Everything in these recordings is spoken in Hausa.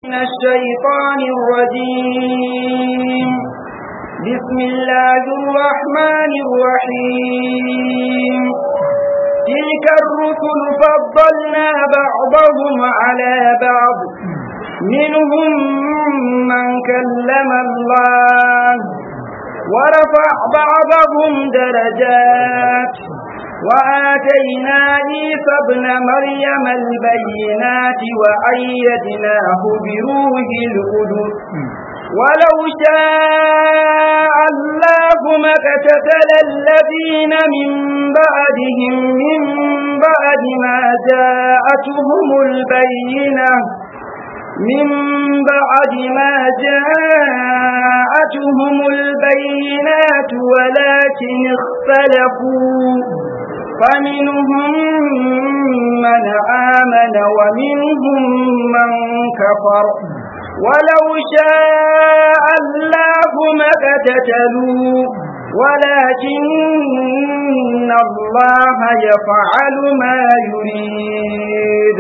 من الشيطان الرجيم بسم الله الرحمن الرحيم تلك الرسل فضلنا بعضهم على بعض منهم من كلم الله ورفع بعضهم درجات وآتينا عيسى ابن مريم البينات وأيدناه بروح القدس ولو شاء الله ما اقتتل الذين من بعدهم من بعد ما جاءتهم البينة من بعد ما جاءتهم البينات ولكن اختلفوا فمنهم من آمن ومنهم من كفر ولو شاء الله ما اقتتلوا ولكن الله يفعل ما يريد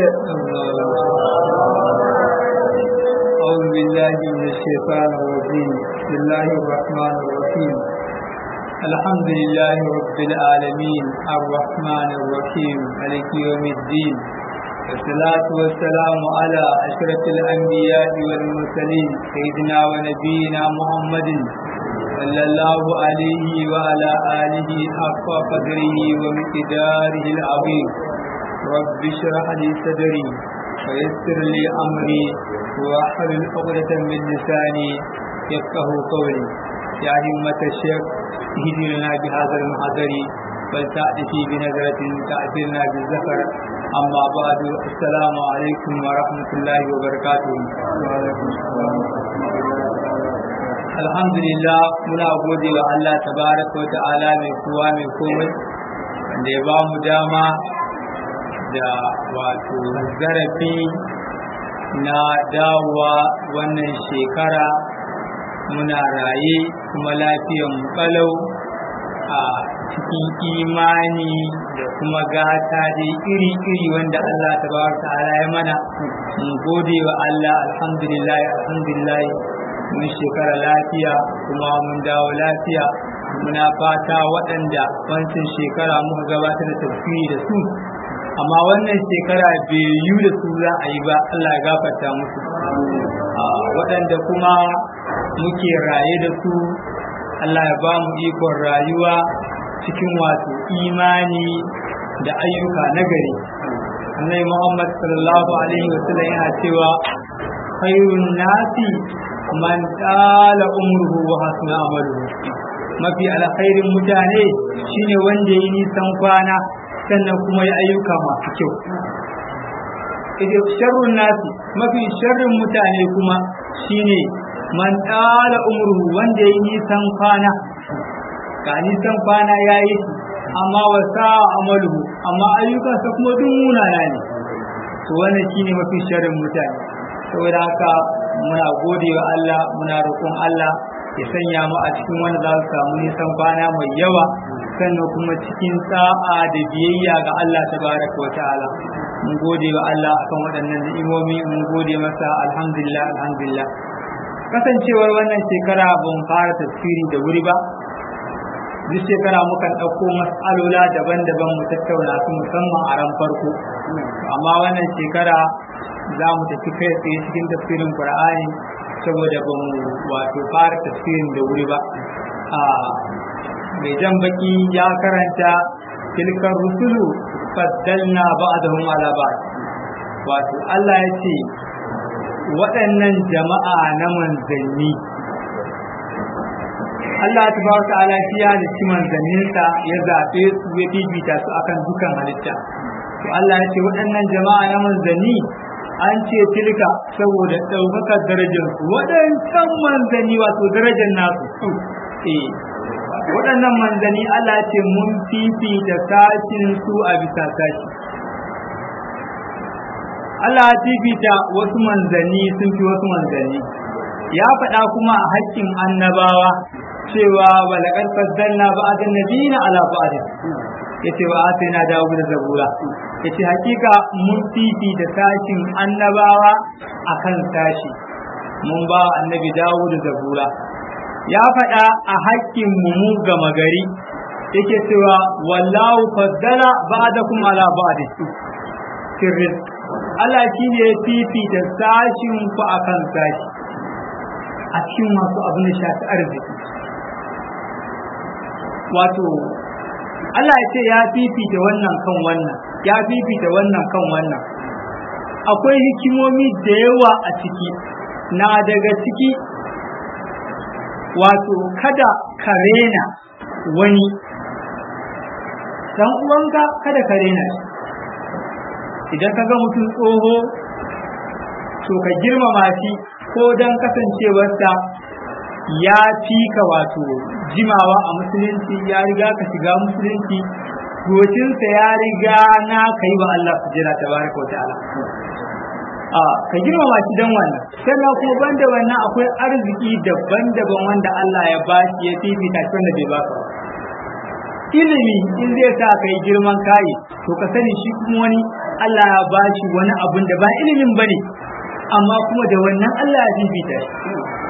أعوذ بالله من الشيطان الرجيم بسم الله الرحمن الرحيم الحمد لله رب العالمين الرحمن الرحيم مالك يوم الدين والصلاة والسلام على أشرف الأنبياء والمرسلين سيدنا ونبينا محمد صلى الله عليه وعلى آله حق قدره ومقداره العظيم رب اشرح لي صدري ويسر لي أمري واحلل عقدة من لساني يفقه قولي يا همة الشيخ اهدنا بهذا المحضر فلتأتي بنظرة تأتينا بالزفر أما بعد السلام عليكم ورحمة الله وبركاته وعليكم السلام alhamdulillah muna gode wa Allah tabaraka wa ta'ala mai kowa mai komai wanda ya ba mu dama da wato zarafi na dawowa wannan shekara muna raye kuma lafiyan mu kalau a cikin imani da kuma gata dai iri-iri wanda Allah tabaraka ta'ala ya mana mun gode wa Allah alhamdulillah alhamdulillah mun shekara lafiya kuma mun dawo lafiya muna fata waɗanda wancan shekara muka gabatar da tafsiri da su amma wannan shekara bai yi da su za a yi ba Allah ya gafarta musu waɗanda kuma muke raye da su Allah ya ba mu ikon rayuwa cikin wato imani da ayyuka nagari annai Muhammad sallallahu alaihi wasallam yana cewa khairun nasi man tsala umruhu wa hasuna amaluhu mafi alkhairin mutane shine wanda yi nisan kwana sannan kuma ya ayyuka masu kyau idan sharrun nasi mafi sharrin mutane kuma shine man tsala umruhu wanda yi nisan kwana ga nisan kwana ya yi amma wa sa'a amaluhu amma ayyukansa kuma duk munana ne to wannan shine mafi sharrin mutane saboda haka muna gode wa Allah muna roƙon Allah ya sanya mu a cikin wanda za su samu nisan kwana mai yawa sannan kuma cikin sa'a da biyayya ga Allah tabaraka wa ta'ala mun gode wa Allah akan waɗannan ni'imomi mun gode masa alhamdulillah alhamdulillah kasancewar wannan shekara ban fara tafsiri da wuri ba duk shekara mukan ɗauko mas'alola daban-daban mu tattauna su musamman a ran farko amma wannan shekara za mu tafi kai tsaye cikin tafsirin Qur'ani saboda ba mu wato fara tafsirin da wuri ba a mai jan baki ya karanta tilkar rusulu faddalna ba'dahum ala ba'd wato Allah ya ce waɗannan jama'a na manzanni Allah tabaraka ta'ala shi ya da manzanninsa ya zaɓe su ya fifita su akan dukan halitta to Allah ya ce waɗannan jama'a na manzanni an ce tilka saboda ɗaukakar darajar su waɗancan manzanni wato darajar nasu eh waɗannan manzanni Allah ce mun fifita sashin su a bisa sashi Allah ya fifita wasu manzanni sun fi wasu manzanni ya faɗa kuma a haƙƙin annabawa cewa walaqad faddalna ba'dan nabiyina ala ba'd yace wa atina dawo da zabura yace hakika mun fifi da sashin annabawa akan sashi mun ba annabi dawo da zabura ya faɗa a hakkin mu mu gama gari yake cewa wallahu faddala ba'dakum ala ba'd sirrin Allah shi ne ya fifita sashin ku akan sashi a cikin masu abin da shafi arziki wato Allah ya ce ya fifita wannan kan wannan ya fifita wannan kan wannan akwai hikimomi da yawa a ciki na daga ciki wato kada ka rena wani dan uwanka kada ka rena shi idan ka ga mutum tsoho to ka girmama shi ko dan kasancewarsa ya fi ka wato jimawa a musulunci ya riga ka shiga musulunci gocinsa ya riga na ka yi wa Allah su jira ta baraka wa ta'ala a ka girmama shi dan wannan sannan kuma banda wannan akwai arziki daban-daban wanda Allah ya ba shi ya fifita shi wanda bai baka ba ilimi in zai sa ka yi girman kayi to ka sani shi kuma wani Allah ya ba shi wani abun da ba ilimin bane amma kuma da wannan Allah ya fifita shi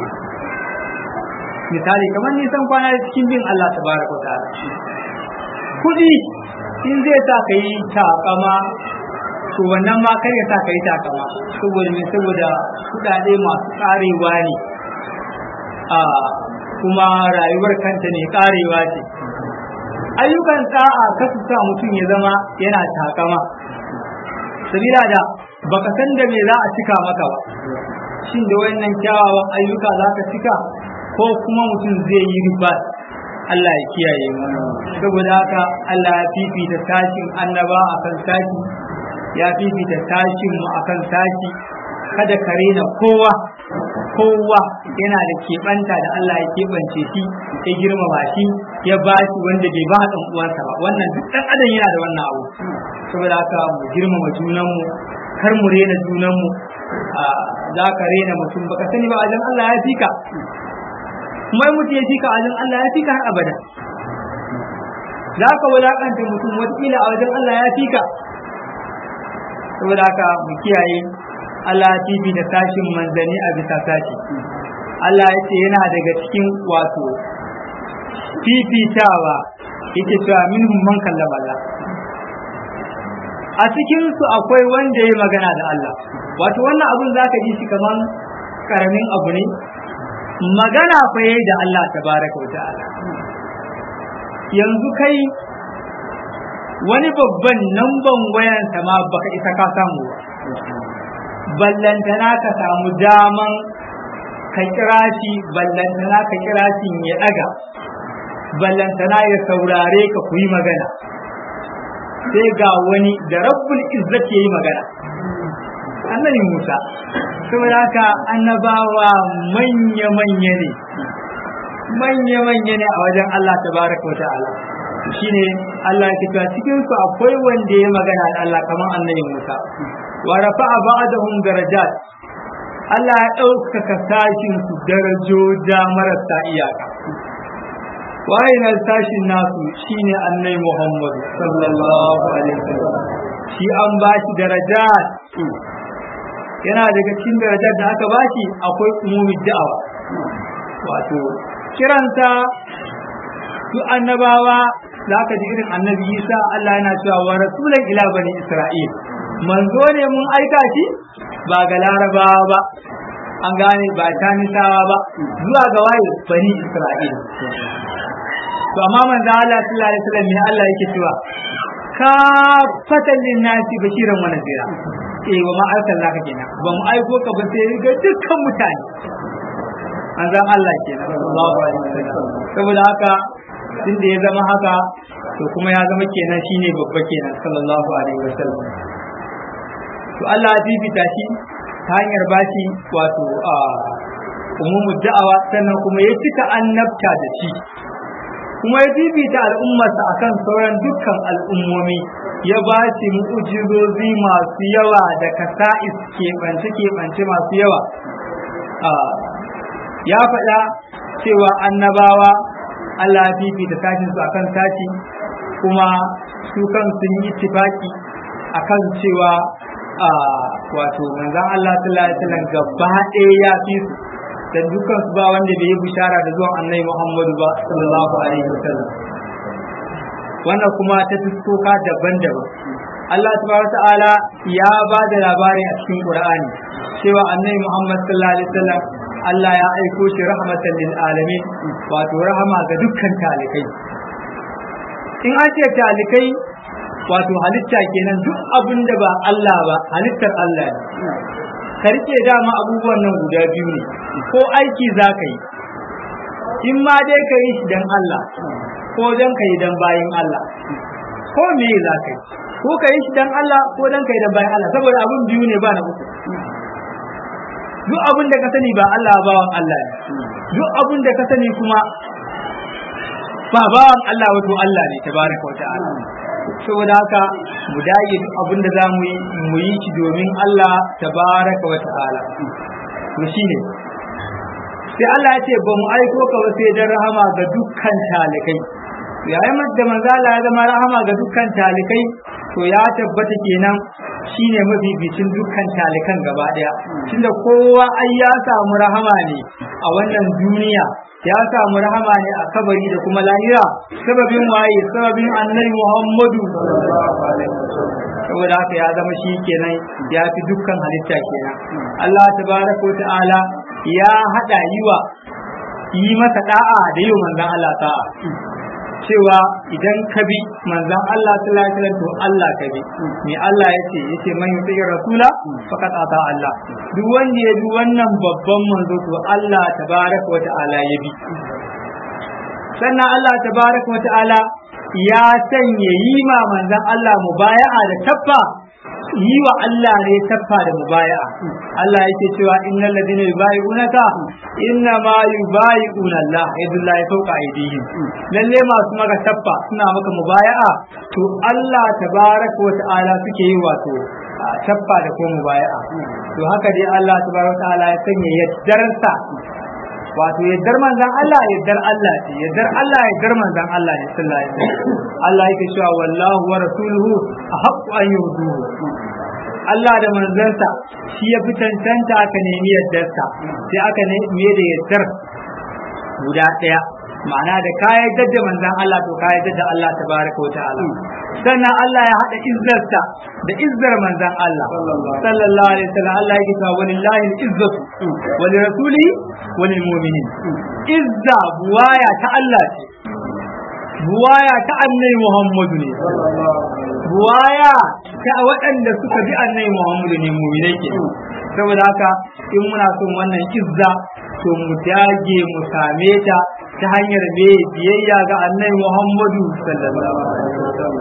misali kamar nisan kwana cikin bin Allah tabaraka wa ta'ala kudi in zai sa ka yi takama to wannan ma kar ya sa ka yi takama saboda me saboda kudade masu karewa ne a kuma rayuwar kanta ne karewa ce ayyukan sa'a ka su sa mutum ya zama yana takama sabila da baka san da me za a cika maka ba shin da wannan kyawawan ayyuka za ka cika ko kuma mutum zai yi riba Allah ya kiyaye mu saboda haka Allah ya fifita tashin annaba akan sashi ya fifita tashin mu akan sashi kada ka rena kowa kowa yana da keɓanta da Allah ya keɓance shi ya girmama shi ya ba shi wanda bai ba ɗan uwansa ba wannan duk ɗan adam yana da wannan abu saboda haka mu girmama junanmu kar mu rena junanmu za ka rena mutum baka sani ba wajen Allah ya fika kuma mutum ya fika wajen Allah ya fika har abada za ka wulakanta mutum watakila a wajen Allah ya fika saboda haka mu kiyaye Allah ya fifi da sashin manzani a bisa sashi Allah ya ce yana daga cikin wato fifitawa yake cewa minhum man kallama Allah a cikin su akwai wanda ya magana da Allah wato wannan abun zaka ji shi kaman karamin abu ne magana fa yayi da Allah tabaraka wa ta'ala yanzu kai wani babban namban wayansa ma baka isa ka samu ba ballantana ka samu daman ka kira shi ballantana ka kira shi ya daga ballantana ya saurare ka ku yi magana sai ga wani da rabbul izzat yayi magana annabi Musa saboda haka annabawa manya manya ne manya manya ne a wajen Allah tabaraka wa ta'ala shine Allah ya cewa cikin su akwai wanda ya magana da Allah kamar annabi Musa wa rafa'a ba'dahum darajat Allah ya ɗaukaka sashin su darajoja marasa iyaka waye na sashin nasu shine annabi Muhammad sallallahu alaihi wasallam shi an ba shi darajat yana daga cikin darajar da aka ba shi akwai umumi da'awa wato kiranta su annabawa za ka ji irin annabi Isa Allah yana cewa wa rasulan ila bani Isra'il manzo ne mun aika shi ba ga larabawa ba an gane ba ta nisawa ba zuwa ga waye bani Isra'il to amma manzo Allah sallallahu alaihi wasallam ne Allah yake cewa ka fatan lin nasi bashiran wa nadira eh wa ma arsalnaka kenan ba mu aiko ka ba sai ga dukkan mutane manzon Allah kenan sallallahu alaihi wasallam saboda haka tun da ya zama haka to kuma ya zama kenan shine babba kenan sallallahu alaihi wasallam to Allah ya bibita shi ta hanyar bashi wato a umumu da'awa sannan kuma ya cika annabta da shi kuma ya bibita al'ummarsa akan sauran dukkan al'ummomi ya ba shi mu'ujizozi masu yawa da kasa'is keɓance keɓance masu yawa ya faɗa cewa annabawa Allah ya fifita sashin su akan sashi kuma su kan sun yi tifaki akan cewa a wato manzon Allah sallallahu alaihi wasallam gaba ɗaya ya fi su dan dukkan su ba wanda bai yi bishara da zuwan annabi Muhammadu ba sallallahu alaihi wasallam wannan kuma ta fuskoka daban-daban Allah subhanahu ta'ala ya ba da labari a cikin Qur'ani cewa annabi Muhammad sallallahu alaihi wasallam Allah ya aiko shi rahmatan lil alamin wato rahama ga dukkan talikai in an ce talikai wato halitta kenan duk abin da ba Allah ba halittar Allah ne ka rike dama abubuwan nan guda biyu ne ko aiki za ka yi in ma dai ka yi shi don Allah ko don ka yi don bayin Allah ko me za ka yi ko ka yi shi don Allah ko don ka yi don bayin Allah saboda abin biyu ne ba na uku duk abin da ka sani ba Allah bawan Allah ne duk abin da ka sani kuma ba bawan Allah wato Allah ne tabaraka wa ta'ala saboda haka mu dage duk abin da zamu yi mu yi shi domin Allah tabaraka wa ta'ala to shine sai Allah ya ce ba mu aiko ka ba sai dan rahama ga dukkan talikai yayin da manzo Allah ya zama rahama ga dukkan talikai to ya tabbata kenan shine mafificin dukkan talikan gaba daya tunda kowa ai ya samu rahama ne a wannan duniya ya samu rahama ne a kabari da kuma lahira sababin waye sababin annabi Muhammadu saboda haka ya zama shi kenan ya fi dukkan halitta kenan Allah tabaraka ta'ala ya hada yiwa yi masa da'a da yi manzon Allah ta'a cewa idan ka bi manzon Allah sallallahu alaihi wasallam to Allah ka bi me Allah yace yace man yuti rasula faqad ata Allah duk wanda ya bi wannan babban manzo to Allah tabaraka wa ta'ala ya bi sannan Allah tabaraka wa ta'ala ya sanya yi ma manzon Allah mubaya'a da tabba yi wa Allah ne taffa da mubaya'a Allah yake cewa innal ladina yubayi'unaka inna ma yubayi'una Allah yadullahi fawqa aydihim lalle masu maka taffa suna maka mubaya'a to Allah tabaraka wa ta'ala suke yi wato taffa da ko mubaya'a to haka dai Allah tabaraka wa ta'ala ya sanya yaddarsa wato yaddar manzan Allah yaddar Allah ce yaddar Allah yaddar manzan Allah ne sallallahu alaihi wasallam Allah yake cewa wallahu wa rasuluhu ahaqqu an yurduhu Allah da manzansa shi ya fi cancanta aka nemi yaddarsa sai aka nemi da yaddar guda ɗaya ma'ana da ka yaddar da manzan Allah to ka yaddar da Allah tabaraka wa ta'ala sannan Allah ya haɗa izzarsa da izzar manzan Allah sallallahu alaihi wasallam Allah yake cewa walillahi al-izzatu wa li rasulihi wa lil mu'minin izza buwaya ta Allah ce buwaya ta annabi Muhammadu ne buwaya ta waɗanda suka bi annabi Muhammadu ne mu'minai ke saboda haka in muna son wannan izza to mu dage mu same ta ta hanyar me biyayya ga annabi Muhammadu sallallahu alaihi wasallam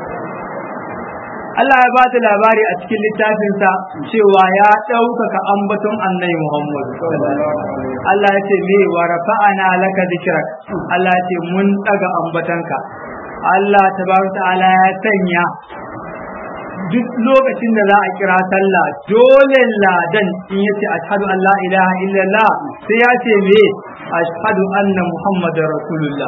Allah ya bata labari a cikin littafinsa cewa ya ɗaukaka ambaton annabi Muhammad. Allah ya ce me wa rafa'ana laka dhikrak. Allah ya ce mun ɗaga ambatanka. Allah tabaraka ta'ala ya sanya duk lokacin da za a kira sallah dole ladan in yace ashhadu an la ilaha illallah sai ya ce me ashhadu anna muhammadar rasulullah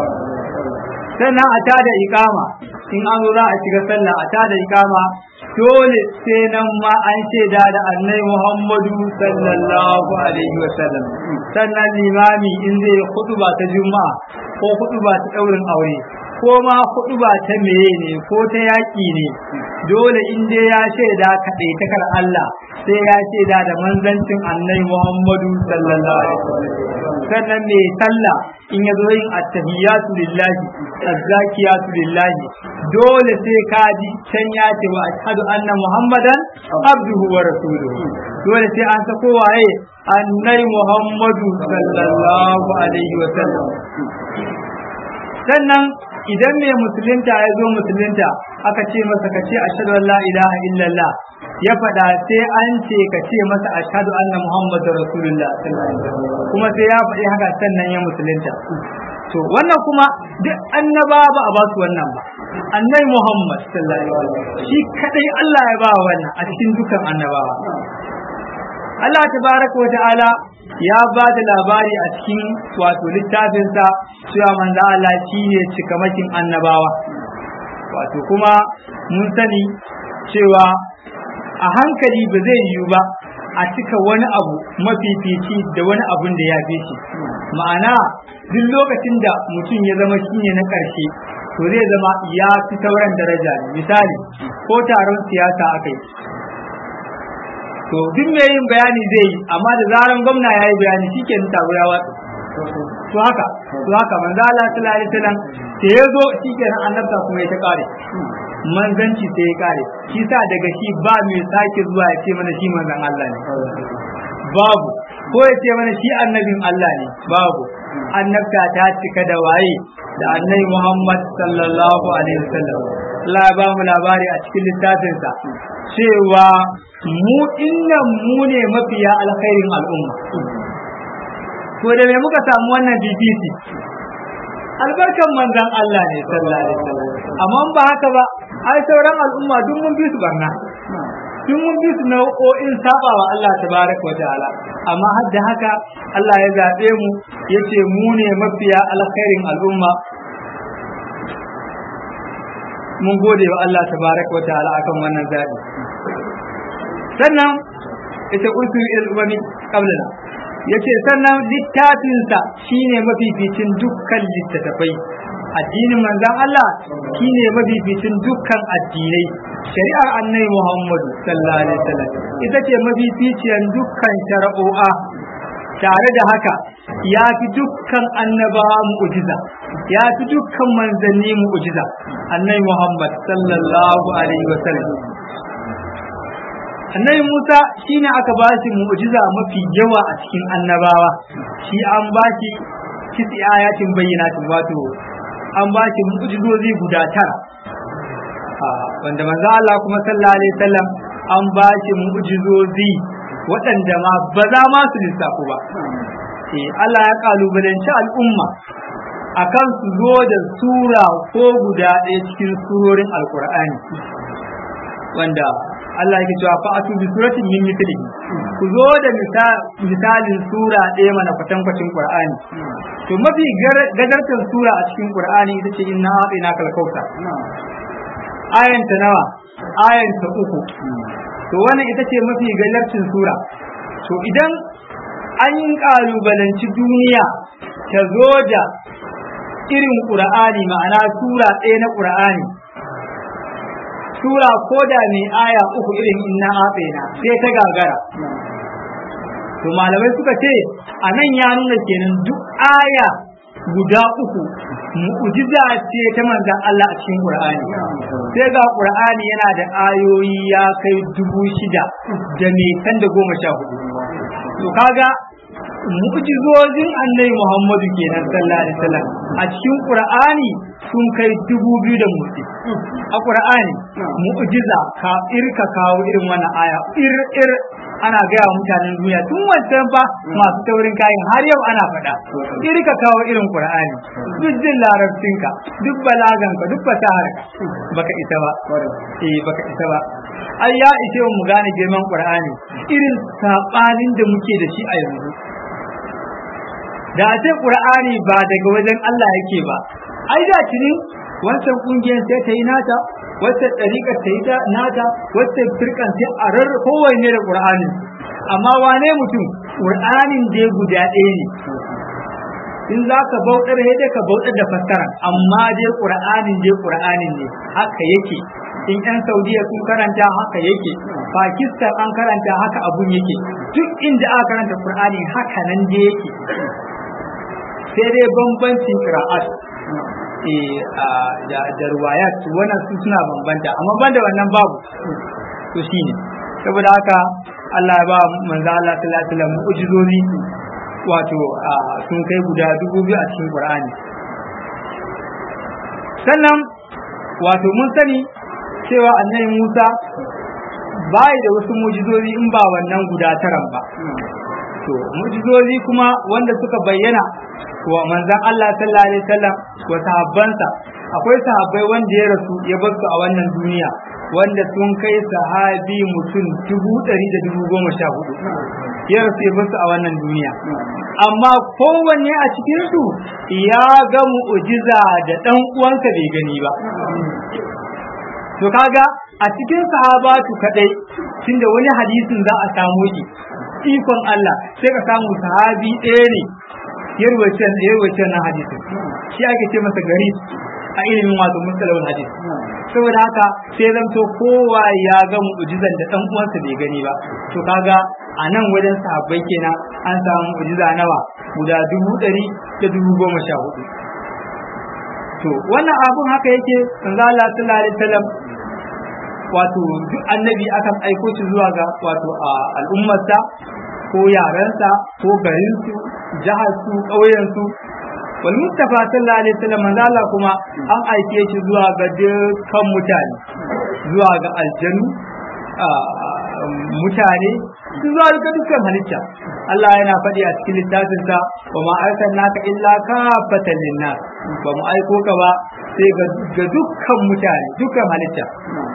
sannan a tada ikama in an zo za a shiga sallah a tada ikama dole sai nan ma an shaida da annai muhammadu sallallahu alaihi wa sallam sannan limami in zai hutuba ta juma'a ko hutuba ta daurin aure ko ma hutuba ta meye ne ko ta yaƙi ne dole in dai ya shaida kaɗai takar Allah sai ya shaida da manzancin annai muhammadu sallallahu alaihi wa sallam sannan mai sallah in ya zo yin attahiyatu lillahi azzakiyatu lillahi dole sai ka ji can ya ce wa ashhadu anna muhammadan abduhu wa rasuluhu dole sai an sako waye annai muhammadu sallallahu alaihi wa sallam sannan idan mai musulunta ya zo musulunta aka ce masa ka ce ashhadu an la ilaha illallah ya faɗa sai an ce ka ce masa ashhadu anna muhammadu rasulullah kuma sai ya faɗi haka sannan ya musulunta to wannan kuma duk annaba ba a ba su wannan ba annabi muhammad sallallahu alaihi wasallam shi kadai Allah ya ba wannan a cikin dukan annabawa Allah tabaraka wa ta'ala ya ba da labari a cikin wato littafinsa cewa manzo Allah shi ne cikamakin annabawa wato kuma mun sani cewa a hankali ba zai yiwu ba a cika wani abu mafifici da wani abun da ya fi shi ma'ana duk lokacin da mutum ya zama shine na ƙarshe to zai zama ya fi sauran daraja ne misali ko taron siyasa aka yi to duk mai yin bayani zai yi amma da zaran gwamna ya yi bayani shi ke taro ya watsa to haka to haka manzo Allah sallallahu alaihi wasallam da ya zo shi ke nan annabta kuma ya ta kare manzanci sai ya kare shi sa daga shi ba mai sake zuwa ya ce mana shi manzan Allah ne babu ko ya ce mana shi annabin Allah ne babu annabta ta cika da waye da annabi Muhammad sallallahu alaihi wasallam Allah ya ba mu labari a cikin littafinsa cewa mu innan mu ne mafiya alkhairin al'umma to da me muka samu wannan BBC albarkan manzan Allah ne sallallahu alaihi wasallam amma ba haka ba ai sauran al'umma duk mun bi su barna duk mun bi su nau'o'in saba wa Allah tabaraka wa ta'ala amma har da haka Allah ya zaɓe mu yace mu ne mafiya alkhairin al'umma mun gode wa Allah tabaraka wa ta'ala akan wannan zaɓi sannan ita usu ilmami qablana yace sannan littafinsa shine mafificin dukkan littattafai addinin manzon Allah shine mafificin dukkan addinai shari'ar annabi Muhammadu sallallahu alaihi wasallam ita ce mafificiyar dukkan shari'o'a tare da haka ya fi dukkan annabawa mu'jiza ya fi dukkan manzanni mu'jiza annabi Muhammad sallallahu alaihi wasallam annabi Musa shine aka ba shi mu'jiza mafi yawa a cikin annabawa shi an ba shi kisi ayatin bayyinatin wato an ba shi mu'jizozi guda tara wanda manzo Allah kuma sallallahu alaihi wasallam an ba shi mu'jizozi waɗanda ma ba za ma su lissafu ba eh Allah ya kalubalanci al'umma akan su zo da sura ko guda ɗaya cikin surorin alkur'ani wanda Allah yake cewa fa atu bi suratin min mithlihi ku zo da misalin sura ɗaya mana kwatankwacin Qur'ani to mafi gajartar sura a cikin Qur'ani ita ce inna a'tina kal kautsar ayan ta nawa ayan ta uku to wannan ita ce mafi gajartar sura to idan an kalubalanci duniya ta zo da irin Qur'ani ma'ana sura ɗaya na Qur'ani sura ko da mai aya uku irin inna atsena sai ta gagara to malamai suka ce a nan ya nuna kenan duk aya guda uku mu'jiza ce ta manzan Allah a cikin Qur'ani sai ga Qur'ani yana da ayoyi ya kai dubu shida da mai san da goma sha hudu to kaga mu'jizozin annabi Muhammadu kenan sallallahu alaihi wasallam a cikin Qur'ani sun kai dubu biyu da motsi a Qur'ani mu'jiza ka irka kawo irin wannan aya ir ir ana gaya mutanen duniya tun wancan fa masu taurin kayan har yau ana faɗa irka kawo irin Qur'ani duk jin larabcinka duk balaganka duk fasaharka baka isa ba eh baka isa ba ai ya ishe mu gane girman Qur'ani irin sabanin da muke da shi a yanzu da a ce qur'ani ba daga wajen Allah yake ba ai da tuni wancan kungiyar sai ta yi nata wacce ɗariƙar ta yi ta nata wacce firkan sai a rarra kowanne da qur'anin amma wane mutum qur'anin da guda ɗaya ne in za ka bauɗar sai dai ka bauɗar da fassara amma dai qur'anin dai qur'anin ne haka yake in yan saudiya sun karanta haka yake pakistan an karanta haka abun yake duk inda aka karanta qur'ani haka nan dai yake sai dai bambancin qira'at da da ruwayat wannan su suna bambanta amma banda wannan babu to shine saboda haka Allah ya ba manzo Allah sallallahu alaihi wasallam mu'jizozi wato sun kai guda dubu biyu a cikin Qur'ani sannan wato mun sani cewa annabi Musa bai da wasu mu'jizozi in ba wannan guda taran ba to mu'jizozi kuma wanda suka bayyana wa manzon Allah sallallahu alaihi wasallam wa sahabbansa akwai sahabbai wanda ya rasu ya bar su a wannan duniya wanda sun kai sahabi mutum dubu ɗari da dubu goma sha hudu ya rasu ya bar su a wannan duniya amma kowanne a cikinsu ya ga mu'ujiza da ɗan uwansa bai gani ba to kaga a cikin sahabatu kadai tunda wani hadisin za a samu shi ikon Allah sai ka samu sahabi ɗaya ne ya rubuce na hadisin shi ake ce masa gari a ilimin wato mustalahul hadis saboda haka sai zanto kowa ya ga mu'jizan da dan uwansa bai gani ba to kaga a nan wajen sahabbai kenan an samu mu'jiza nawa guda dubu ɗari da dubu goma sha hudu to wannan abun haka yake manzo Allah sallallahu alaihi wasallam wato duk annabi akan aiko shi zuwa ga wato a al'ummarsa ko yarensa ko garinsu jiharsu ƙauyensu wal mustafa sallallahu alaihi wasallam manzo Allah kuma an aike shi zuwa ga dukkan mutane zuwa ga aljanu mutane zuwa ga dukkan halitta Allah yana faɗi a cikin littafinsa wa ma arsalnaka illa kafatan linnas ba mu aiko ka ba sai ga dukkan mutane dukkan halitta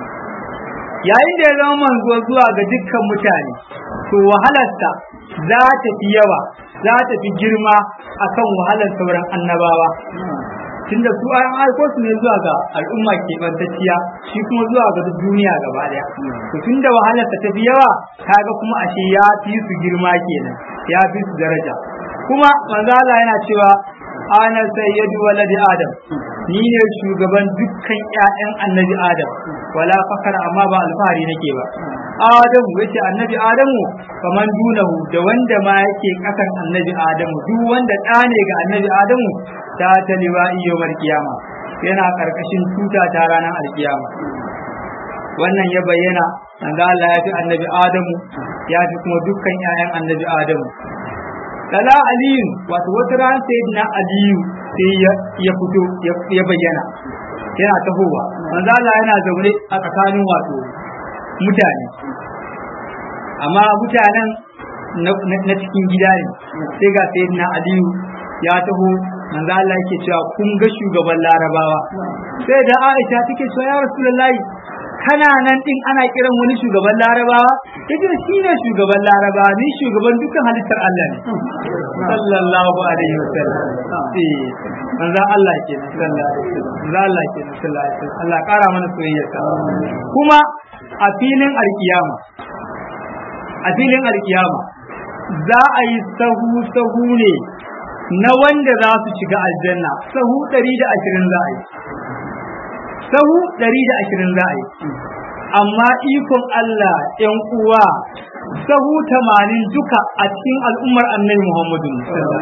yayin da ya zama manzo zuwa ga dukkan mutane to wahalarsa za ta fi yawa za ta fi girma akan wahalar sauran annabawa tunda su an aiko su ne zuwa ga al'umma ke bantacciya shi kuma zuwa ga duniya gaba daya to tunda wahalar ta tafi yawa kaga kuma ashe ya fi su girma kenan ya fi su daraja kuma manzo Allah yana cewa ana sayyidu waladi adam ni ne shugaban dukkan ƴaƴan annabi adam wala fakar amma ba alfahari nake ba adamu yace annabi adamu kaman dunahu da wanda ma yake kasan annabi adamu duk wanda ɗa ne ga annabi adamu ta taliwa yawmal kiyama yana karkashin tuta ta ranar alkiyama wannan ya bayyana manzo Allah ya fi annabi adamu ya fi kuma dukkan ƴaƴan annabi adamu Lala Aliyu wato wata ran sai na Aliyu sai ya fito ya bayyana yana tahowa manzo Allah yana zaune a tsakanin wato mutane amma mutanen na cikin gida ne sai ga sai na Aliyu ya taho manzo Allah yake cewa kun ga shugaban Larabawa sai da Aisha take cewa ya Rasulullahi kana nan din ana kiran wani shugaban larabawa yace shi ne shugaban larabawa ni shugaban dukkan halittar Allah ne sallallahu alaihi wasallam eh manzo Allah ke sallallahu alaihi wasallam Allah ke sallallahu alaihi wasallam Allah kara mana soyayyarsa kuma a filin alkiyama a filin alkiyama za a yi sahu sahu ne na wanda za su shiga aljanna sahu 120 za a yi sahu ɗari da ashirin za a yi amma ikon Allah ‘yan uwa sahu tamanin duka a cikin al'ummar annabi Muhammadu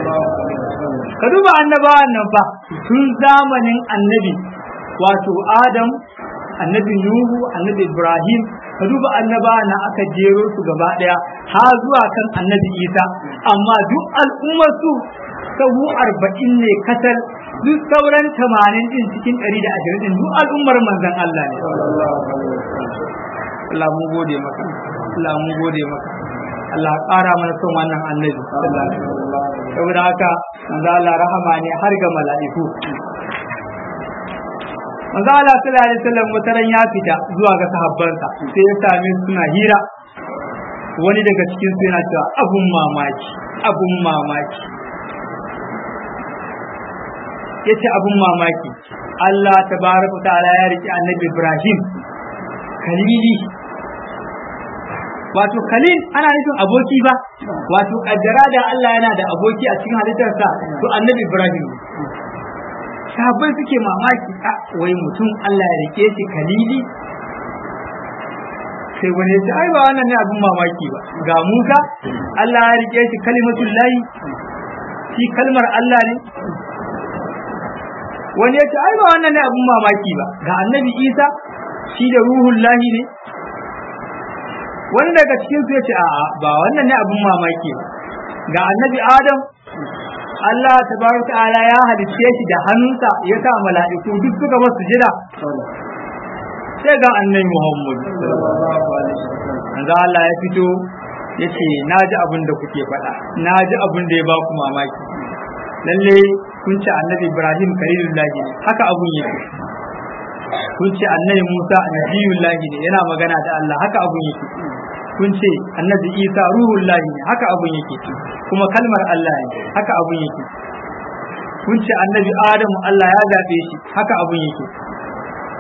ka duba annabawan nan fa tun zamanin annabi wato Adam annabi Nuhu annabi Ibrahim ka duba annabawan nan aka jero su gaba ɗaya har zuwa kan annabi Isa amma duk al'ummar su sahu arba'in ne kasar duk sauran tamanin din cikin ɗari da ashirin din duk al'ummar manzan Allah ne. Allah mu gode maka, Allah mu gode maka. Allah ƙara mana son wannan annabi. Saboda haka manzo Allah rahama ne har ga mala'iku. Manzo Allah sallallahu alaihi wasallam mutaran ya fita zuwa ga sahabbansa sai ya same suna hira. Wani daga cikin su yana cewa abun mamaki, abun mamaki. ya ce abin mamaki Allah ta baraka ta'ala ya riki annabi Ibrahim kalili wato khalil ana nufin aboki ba wato kaddara da Allah yana da aboki a cikin halittarsa to annabi Ibrahim sahabbai suke mamaki a wai mutum Allah ya rike shi kalili sai wani ya ce ai ba wannan ne abin mamaki ba ga Musa Allah ya rike shi kalimatul lahi shi kalmar Allah ne wani ya ce ai ba wannan ne abun mamaki ba ga annabi isa shi da ruhun lahi ne wani daga cikin su ya ce a'a ba wannan ne abun mamaki ba ga annabi adam Allah tabaraka ta'ala ya halicce shi da hannunsa ya sa mala'iku duk suka masu jira sai ga annabi Muhammad manzo Allah ya fito ya ce na ji abin da kuke faɗa na ji abin da ya ba ku mamaki lalle kun ce annabi ibrahim kalilullahi ne haka abun yake kun ce annabi musa nabiyullahi ne yana magana da allah haka abun yake kun ce annabi isa ruhullahi ne haka abun yake kuma kalmar allah ne haka abun yake kun ce annabi adamu allah ya zaɓe shi haka abun yake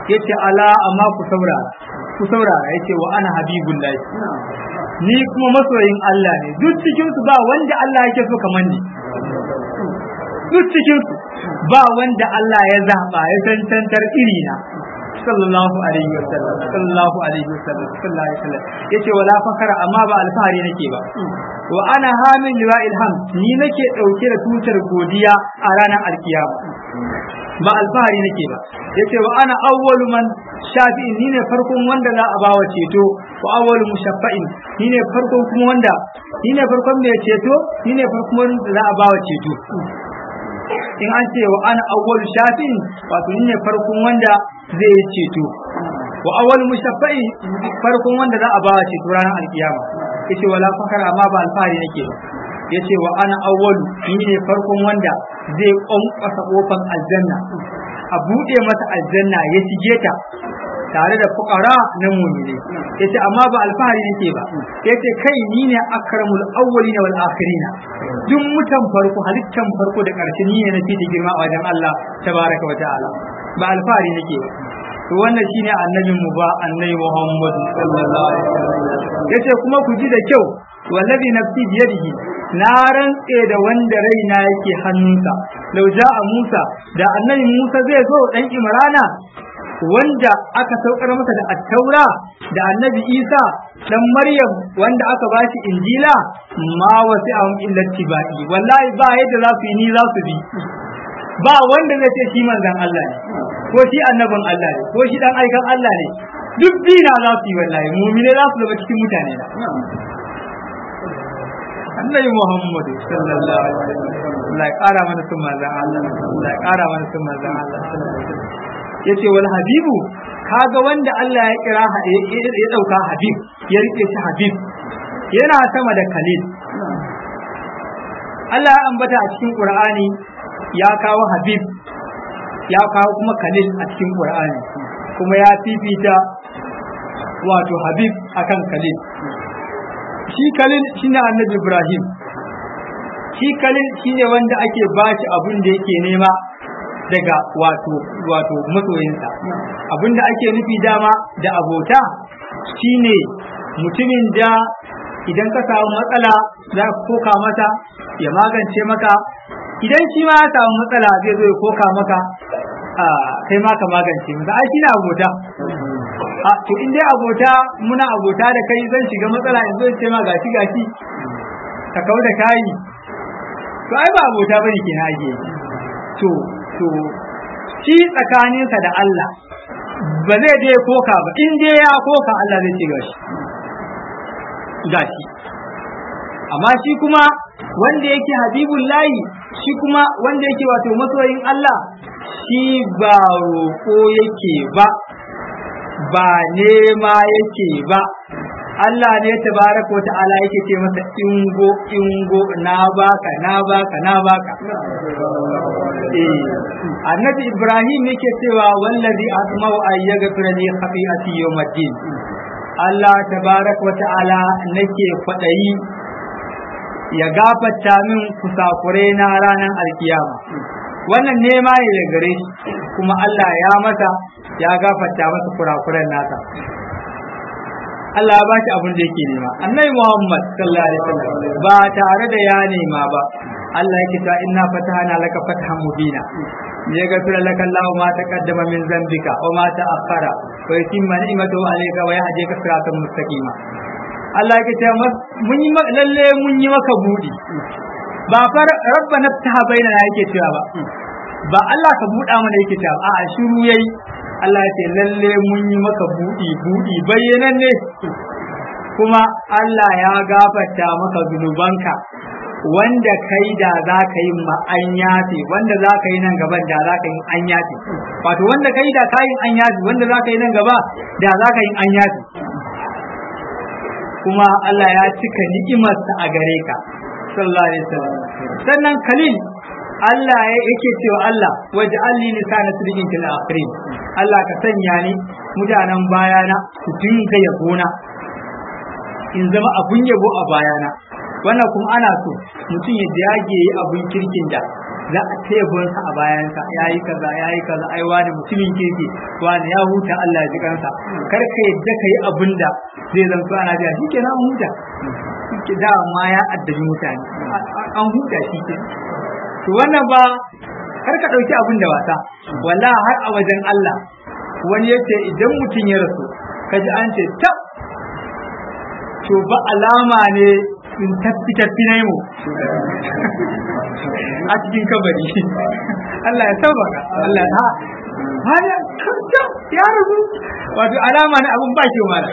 yace ala amma ku saurara ku saurara yace wa ana habibullahi ni kuma masoyin Allah ne duk cikin su ba wanda Allah yake so kamar ni duk cikin su ba wanda Allah ya zaba ya tantantar iri na sallallahu alaihi wa sallam sallallahu alaihi wa sallam sallallahu alaihi wa sallam yace wala fakara amma ba alfahari nake ba wa ana hamil liwa'il hamd ni nake dauke da tutar godiya a ranar alkiyama ba alfahari nake ba yace wa ana awwalu man shafi'in ni ne farkon wanda za a bawa ceto wa awwalu mushaffa'in ni ne farkon kuma wanda ni ne farkon mai ceto ni ne farkon wanda za a bawa ceto in an ce wa ana awwalu shafi'in wato ni ne farkon wanda zai yi ceto wa awwalu mushaffa'in farkon wanda za a bawa ceto ranar alkiyama yace wala fakara amma ba alfahari nake ba yace wa ana awwalu ni ne farkon wanda zai kwankwasa kofar aljanna a buɗe masa aljanna ya shige ta tare da fukara na mumine yace amma ba alfahari nake ba yace kai ni ne akramul awwalina wal akhirina duk mutan farko halittan farko da ƙarshe ni ne na fi girma a wajen Allah tabaraka wa ta'ala ba alfahari nake ba to wannan shine annabin mu ba annabi Muhammad sallallahu alaihi wasallam yace kuma ku ji da kyau wallazi nafsi biyadihi na rantse da wanda raina yake hannunsa lau a Musa da annabi Musa zai zo dan Imrana wanda aka saukar masa da attaura da annabi Isa dan Maryam wanda aka bashi injila ma wasi ahum illa tibai wallahi ba yadda za su yi ni za su bi ba wanda zai ce shi manzon Allah ne ko shi annabin Allah ne ko shi dan aikan Allah ne duk bina za su yi wallahi mumine za su zama cikin mutane na annabi Muhammad sallallahu alaihi wasallam Allah ya kara mana sun manzon Allah Allah ya kara mana sun manzon Allah yace wal habibu kaga wanda Allah ya kira ya dauka habib ya rike shi habib yana sama da khalil Allah ya ambata a cikin Qur'ani ya kawo habib ya kawo kuma khalil a cikin Qur'ani kuma ya fifita wato habib akan khalil shi kalil shine annabi ibrahim shi kalil shine wanda ake bashi abin da yake nema daga wato wato masoyinsa abin da ake nufi dama da abota shine mutumin da idan ka samu matsala za ka koka mata ya magance maka idan shi ma ya samu matsala zai zo ya koka maka kai ma ka magance masa ai shi na abota a to in dai abota muna abota da kai zan shiga matsala in zo in ce ma gashi gashi ka kau da kayi to ai ba abota bane ke ake to to shi tsakaninsa da Allah ba zai dai koka ba in dai ya koka Allah zai ce gashi gashi amma shi kuma wanda yake habibun layi shi kuma wanda yake wato masoyin Allah shi ba roƙo yake ba ba nema yake ba Allah ne tabaraka wa ta'ala yake ce masa ingo ingo na baka na baka na baka eh annabi Ibrahim yake cewa wallazi asma'u ay yaghfira li khati'ati yawmiddin Allah tabaraka wa ta'ala nake kwadayi ya gafarta min kusakure na ranar alkiyama wannan nema ne da gare shi kuma Allah ya masa ya gafarta masa kurakuren nasa Allah ya ba shi abin da yake nema annabi Muhammad sallallahu alaihi wasallam ba tare da ya nema ba Allah yake ta inna fatahana laka fathan mubina ya gafira laka Allah ma taqaddama min zambika wa ma ta'akhkhara wa yutimma ni'matahu alayka wa yahdika siratan mustaqima Allah yake ta mun yi lalle mun yi maka budi ba fa rabbana ftaha bainana yake cewa ba ba Allah ka buɗa mana yake cewa a'a shiru yayi Allah ya ce lalle mun yi maka buɗi buɗi bayyanan ne kuma Allah ya gafarta maka zunubanka wanda kai da za ka yi an yafe wanda za ka yi nan gaban da za ka yi an yafe wato wanda kai da ka yi an yafe wanda za ka yi nan gaba da za ka yi an yafe kuma Allah ya cika ni'imarsa a gare ka sallallahu alaihi wasallam sannan kalil Allah ya yake cewa Allah waje alli lisana sirrin fil akhirin Allah ka sanya ni mutanen bayana su dinga yabona in zama abun yabo a bayana wannan kuma ana so mutum ya dage yi abun kirkin da za a tebunsa a bayansa ya yi kaza ya yi kaza ai wani mutumin kirki wani ya huta Allah ya ji kansa kar ka yadda ka yi abin da zai zanto ana biya shi ke an huta shi dama ya addabi mutane an huta shi ke to wannan ba kar ka ɗauki abin da wasa walla har a wajen Allah wani yace idan mutum ya rasu kaji an ce tab to ba alama ne in tafi tafi na mu a cikin kabari Allah ya sauraka Allah ya hada kanta ya rasu wato alama ne abun ba ke mala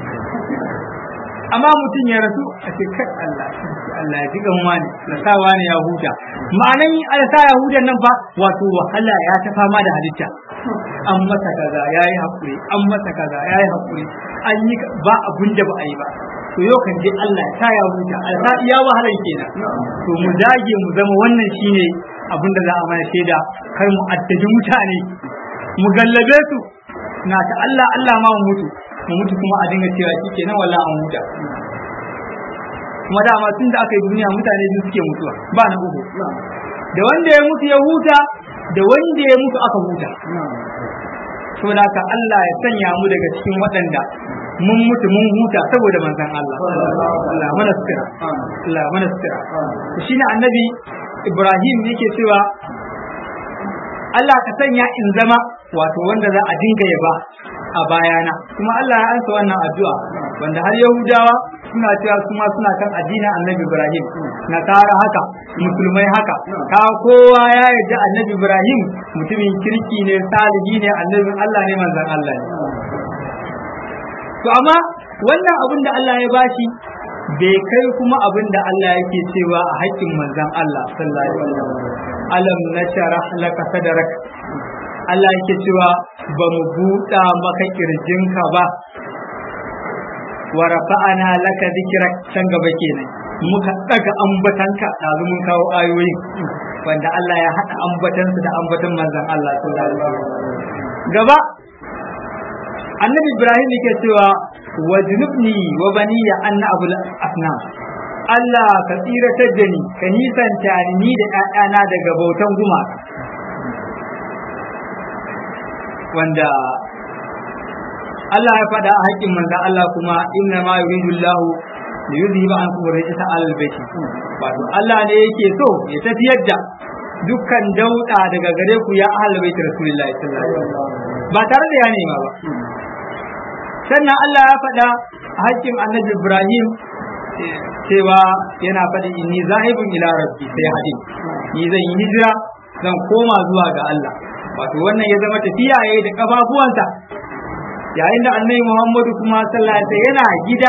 amma mutum ya rasu a ce kai Allah Allah ya jigan wani na sa wani ya huta ma'anan alsa ya huta nan fa wato wahala ya ta fama da halitta an masa kaza yayi hakuri an masa kaza yayi hakuri an yi ba abun da ba a yi ba to yau kan je Allah ya sa ya huta alsa iya wahalan kenan to mu dage mu zama wannan shine abin da za a mana shaida kar mu addabi mutane mu gallabe su na ta Allah Allah ma mu mutu mu mutu kuma a dinga cewa shi kenan wala an huta kuma dama tun da aka yi duniya mutane biyu suke mutuwa ba na uku da wanda ya mutu ya huta da wanda ya mutu aka huta saboda haka Allah ya sanya mu daga cikin waɗanda mun mutu mun huta saboda manzon Allah Allah mana sutura Allah mana sutura shine annabi Ibrahim yake cewa Allah ka sanya in zama wato wanda za a dinga yaba a bayana kuma Allah ya ansa wannan addu'a wanda har Yahudawa suna cewa kuma suna kan addinin Annabi Ibrahim Nasara haka musulmai haka ka kowa ya yarda Annabi Ibrahim mutumin kirki ne salihi ne annabi Allah ne manzon Allah ne to amma wannan abin da Allah ya bashi bai kai kuma abin da Allah yake cewa a haƙƙin manzon Allah sallallahu alaihi wasallam alam nasharah laka sadrak Allah yake cewa ba mu buɗa maka kirjinka ba wa rafa'ana laka dhikrak can gaba kenan muka daga ambatanka ɗazu mun kawo ayoyin wanda Allah ya haɗa ambatansu da ambatan manzon Allah sallallahu alaihi wasallam gaba annabi Ibrahim yake cewa wa junubni wa baniya anna abul asnam Allah ka tsiratar da ni ka nisanta ni da ƴaƴana daga bautan gumaka wanda Allah ya faɗa a haƙƙin manzan Allah kuma inna ma yuridu Allah li yuzhiba ankum rijsa alal baiti wato Allah ne yake so ya tafiyar da dukkan dauda daga gare ku ya ahlul baiti rasulullahi sallallahu alaihi wasallam ba tare da ya nema ba sannan Allah ya faɗa a haƙƙin annabi Ibrahim cewa yana faɗi inni zahibun ila rabbi sai hadin ni zan yi hijira zan koma zuwa ga Allah wato wannan ya zama tafiya yayi da kafafuwansa yayin da annabi Muhammadu kuma sallallahu alaihi yana gida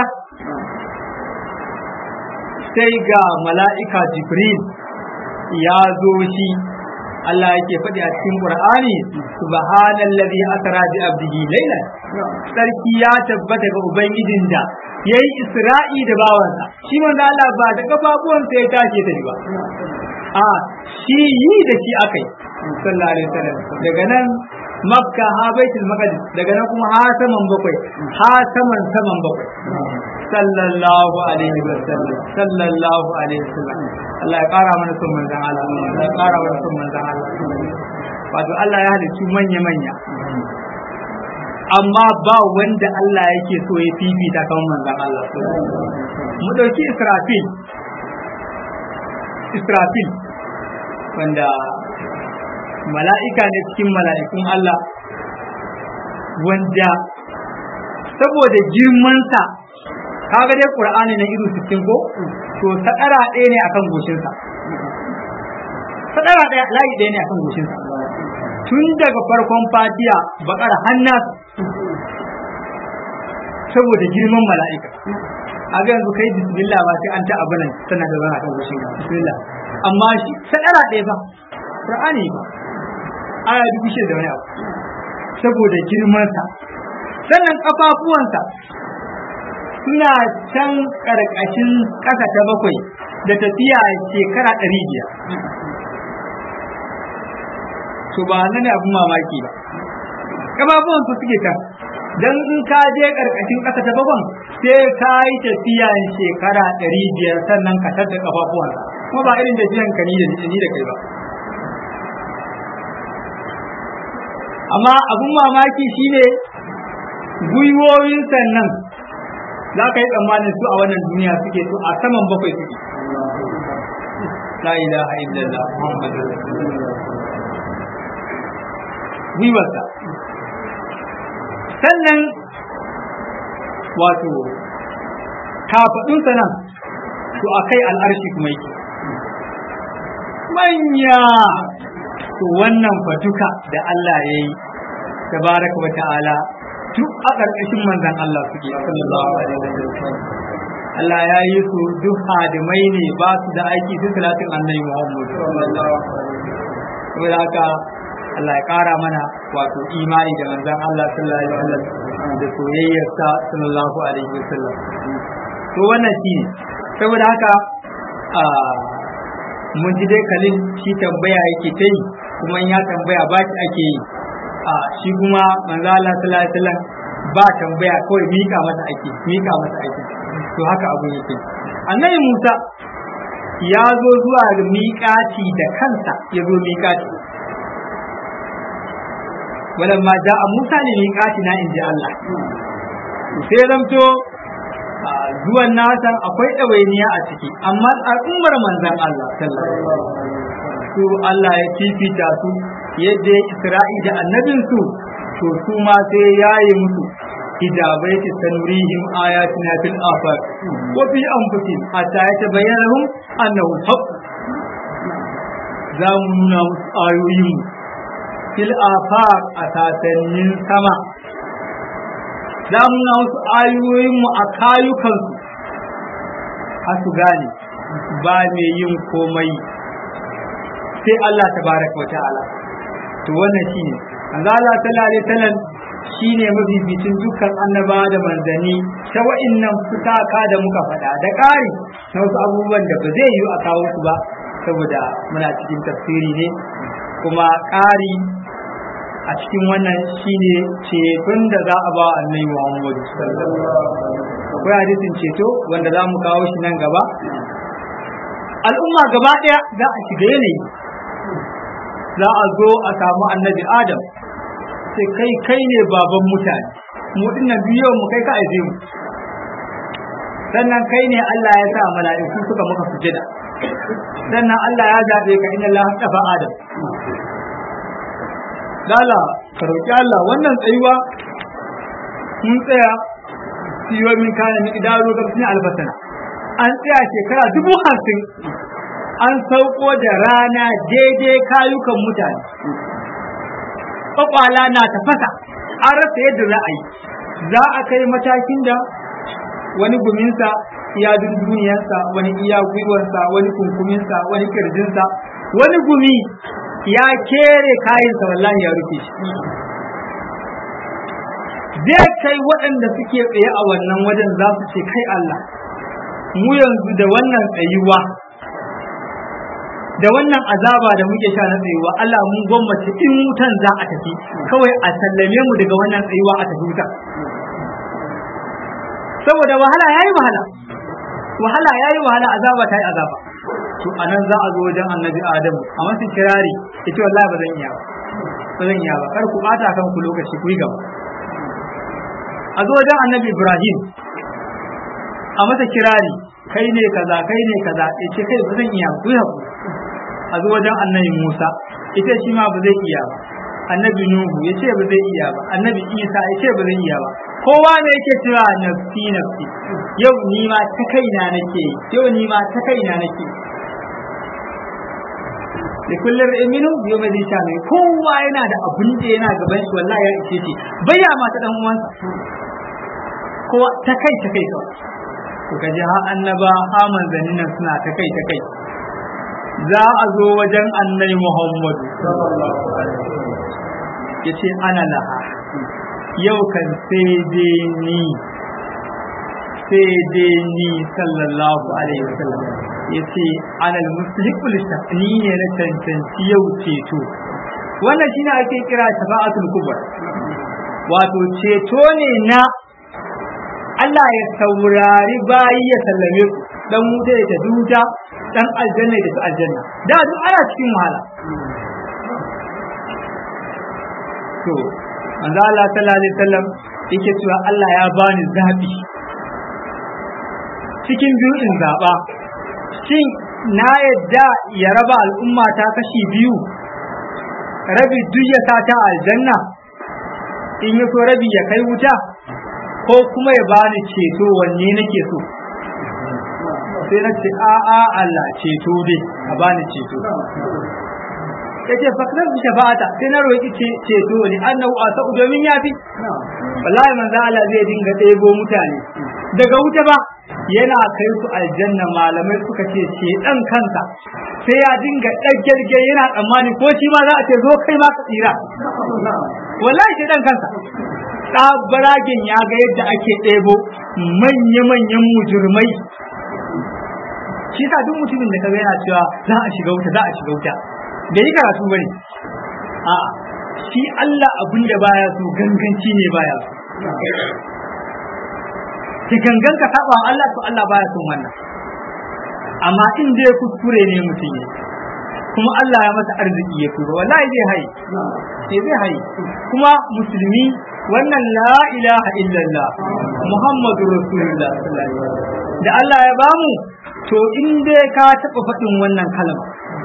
sai ga mala'ika Jibril ya zo shi Allah yake faɗi a cikin Qur'ani subhanallazi asra bi abdihi laylan sarki ya tabbata ga ubangijin da yayi Isra'i da bawansa shi manzo Allah ba da kafafuwansa ya tashi ta ba a shi yi da shi akai sallallahu alaihi wasallam daga nan makka ha baitul maqdis daga nan kuma ha saman bakwai ha saman saman bakwai sallallahu alaihi wasallam sallallahu alaihi wasallam Allah ya kara mana son manzon Allah Allah ya kara mana son manzon Allah wato Allah ya halicci manya manya amma ba wanda Allah yake so ya fifita kan manzon Allah mu dauki Israfil Israfil wanda mala'ika ne cikin mala'ikun Allah wanda saboda girmansa kaga dai Qur'ani na iru 60 ko to sadara ɗaya ne akan goshinsa sadara ɗaya layi ɗaya ne akan goshinsa tun daga farkon fatiya bakar hannas saboda girman mala'ika a ga yanzu kai bismillah ba sai an ta abu nan tana da zana kan goshin bismillah amma shi sadara ɗaya ba Qur'ani ba aya dubu shida da wani abu saboda girmansa sannan kafafuwansa suna can ƙarƙashin ƙasa ta bakwai da tafiya shekara ɗari biyar to ba nan ne abin mamaki ba kafafuwan su suke kan dan in ka je ƙarƙashin ƙasa ta bakwai sai ka yi tafiya shekara ɗari biyar sannan ka tattara kafafuwansa kuma ba irin tafiyan ka ni da ni da kai ba amma abun mamaki shine gwiwoyin sannan za ka yi tsammanin su a wannan duniya suke su a saman bakwai suke la ilaha illallah muhammadu gwiwarsa sannan wato kafaɗinsa nan to a kai al'arshi kuma yake manya to wannan fatuka da Allah ya yi tabaraka wa ta'ala duk a ƙarƙashin manzan Allah suke sallallahu alaihi wasallam Allah ya yi su duk hadimai ne ba su da aiki su salatin annabi Muhammad saboda haka Allah ya ƙara mana wato imani da manzan Allah sallallahu alaihi wasallam da soyayyarsa sallallahu alaihi wasallam to wannan shi ne saboda haka mun ji dai kalin shi tambaya yake ta yi kuma in ya tambaya ba shi ake yi a shi kuma manzo Allah sallallahu alaihi wasallam ba tambaya kawai mika masa ake mika masa ake to haka abu yake annabi Musa ya zo zuwa ga miƙati da kansa ya zo miƙati walamma ja'a Musa ne miƙati na inji Allah sai zamto zuwan nasa akwai ɗawainiya a ciki amma al'ummar manzan Allah sallallahu su Allah ya fifita su yadda ya isra'i da annabinsu to su ma sai ya yi musu hijabai ta sanurihim ayatina fil afaq wa fi anfusihim hatta yatabayyana lahum annahu haqq za mu nuna musu ayoyin fil afaq a sasannin sama za mu nuna musu ayoyinmu a kayukansu har su gane ba mai yin komai sai Allah tabaraka wa ta'ala to wannan shine manzo Allah sallallahu alaihi wasallam shine mafificin dukkan annaba da manzanni ta wa'innan fitaka da muka faɗa da ƙari na wasu abubuwan da ba zai yi a kawo su ba saboda muna cikin tafsiri ne kuma ƙari a cikin wannan shine ceton da za a ba annabi Muhammad akwai hadisin ceto wanda za mu kawo shi nan gaba al'umma gaba ɗaya za a shiga yanayi za a zo a samu annabi Adam sai kai kai ne baban mutane mu dinnan biyo mu kai ka aize mu sannan kai ne Allah ya sa mala'iku suka maka sujada sannan Allah ya zabe ka inna Allah tafa Adam Lala, ka roƙi Allah wannan tsayuwa mun tsaya siyo min kana min idaro ga cikin albasana. An tsaya shekara dubu hamsin an sauko da rana daidai kayukan mutane. Kwakwala na tafasa, an rasa yadda za a yi. Za a kai matakin da wani guminsa iya duniyarsa, wani iya gwiwarsa, wani kunkuminsa, wani kirjinsa, wani gumi ya kere kayansa wallahi ya rufe shi zai kai waɗanda suke tsaye a wannan wajen za su ce kai Allah mu yanzu da wannan tsayuwa da wannan azaba da muke sha na tsayuwa Allah mun gwammace in wutan za a tafi kawai a sallame mu daga wannan tsayuwa a tafi wuta saboda wahala yayi wahala wahala yayi wahala azaba ta yi azaba to anan za a zo wajen annabi adamu a masa kirari yace wallahi ba zan iya ba ba zan iya ba kar ku bata kan ku lokaci ku yi gaba a zo wajen annabi ibrahim a masa kirari kai ne kaza kai ne kaza yace kai ba zan iya ku yi hakuri a zo wajen annabi musa ita shi ma ba zai iya ba annabi nuhu yace ba zai iya ba annabi isa yace ba zai iya ba kowa ne yake cewa nafsi nafsi yau ni ma ta kaina nake yau ni ma ta kaina nake da kullum aminu yau mai sha mai kowa yana da abin da yana gaban shi wallahi ya ishe shi bayya ma ta dan uwansa kowa ta kai ta kai kawai to kaje ha annaba ha manzannin nan suna ta kai ta kai za a zo wajen annabi Muhammad yace ana laha yau kan sai dai ni sai dai ni sallallahu alaihi wasallam yace alal musliqul ni ne na cancanci yau ceto wannan shine ake kira shafa'atul kubra wato ceto ne na Allah ya saurari bayi ya sallame ku dan wuta ya tafi wuta dan aljanna ya tafi aljanna da duk ana cikin wahala to manzo Allah sallallahu alaihi wasallam yake cewa Allah ya bani zabi cikin biyu in zaba shin na yadda ya raba al'umma ta kashi biyu rabi duk ya sa ta aljanna in ya so rabi ya kai wuta ko kuma ya bani ceto wanne nake so sai na ce a a Allah ceto dai a bani ceto yace fakrar bi shafa'ata sai na roki ceto ne annahu asau domin yafi wallahi manzo Allah zai dinga ɗebo mutane daga wuta ba yana kai su aljanna malamai suka ce ce dan kansa sai ya dinga ɗaggerge yana tsammani ko shi ma za a ce zo kai ma ka tsira wallahi sai dan kansa tsabaragen ya ga yadda ake ɗebo manya-manyan mujurmai shi sa duk mutumin da kaga yana cewa za a shiga wuta za a shiga wuta da yi karatu bane a shi Allah abin da baya so ganganci ne baya so ki gangan ka saba Allah to Allah baya son wannan amma in dai kuskure ne mutum ne kuma Allah ya masa arziki ya tura wallahi zai hayi sai zai hayi kuma musulmi wannan la ilaha illallah muhammadu rasulullah da Allah ya bamu to in dai ka taɓa faɗin wannan kalma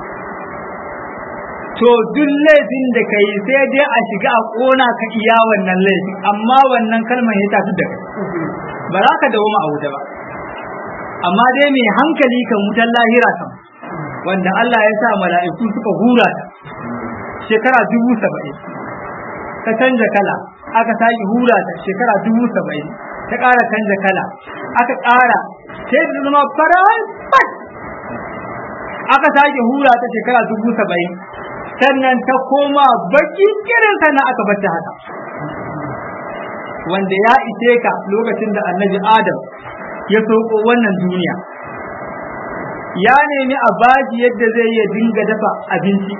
to duk laifin da ka yi sai dai a shiga a ƙona ka iya wannan laifin amma wannan kalmar ya tafi da kai ba za ka dawo a wuta ba amma dai mai hankali kan wutar lahira kan wanda Allah ya sa mala'iku suka hura ta shekara dubu saba'in ta canja kala aka sake hura ta shekara dubu saba'in ta ƙara canja kala aka ƙara sai da zama farar aka sake hura ta shekara dubu saba'in sannan ta koma baki kirin sannan aka bata haka wanda ya ishe ka lokacin da annabi adam ya soko wannan duniya ya nemi a baji yadda zai iya dinga dafa abinci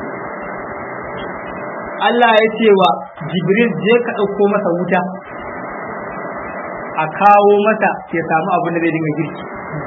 Allah ya ce wa Jibril je ka ɗauko masa wuta a kawo masa ya samu abin da zai dinga girki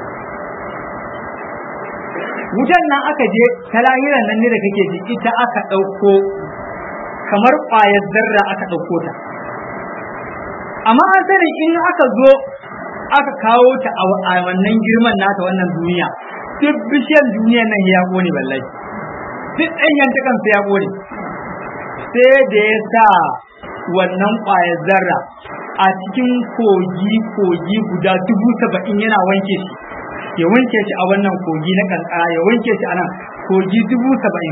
wutan nan aka je ta lahiran nan ne da kake ji ita aka ɗauko kamar ƙwayar zarra aka ɗauko ta amma an sani in aka zo aka kawo ta a wannan girman nata wannan duniya duk bishiyar duniyar nan ya ƙone wallahi duk ɗanyen ta kansa ya ƙone sai da ya sa wannan ƙwayar zarra a cikin kogi kogi guda dubu saba'in yana wanke shi ya wanke shi a wannan kogi na kankara ya wanke shi a nan kogi dubu saba'in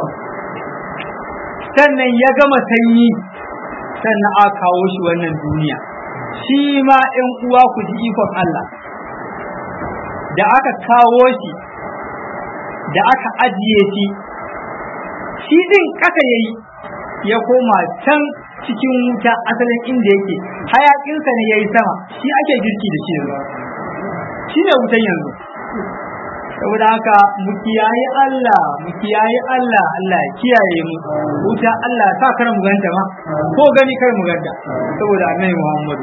sannan ya gama sanyi sannan a kawo shi wannan duniya shi ma ‘yan uwa ku ji ikon Allah da aka kawo shi da aka ajiye shi shi din kasa ya yi ya koma can cikin wuta asalin inda yake hayakinsa ne ya yi sama shi ake girki da shi yanzu shi ne wutan yanzu saboda haka mu kiyaye Allah mu kiyaye Allah Allah ya kiyaye mu wuta Allah sa kar mu ganta ma ko gani kar mu ganta saboda annabi Muhammad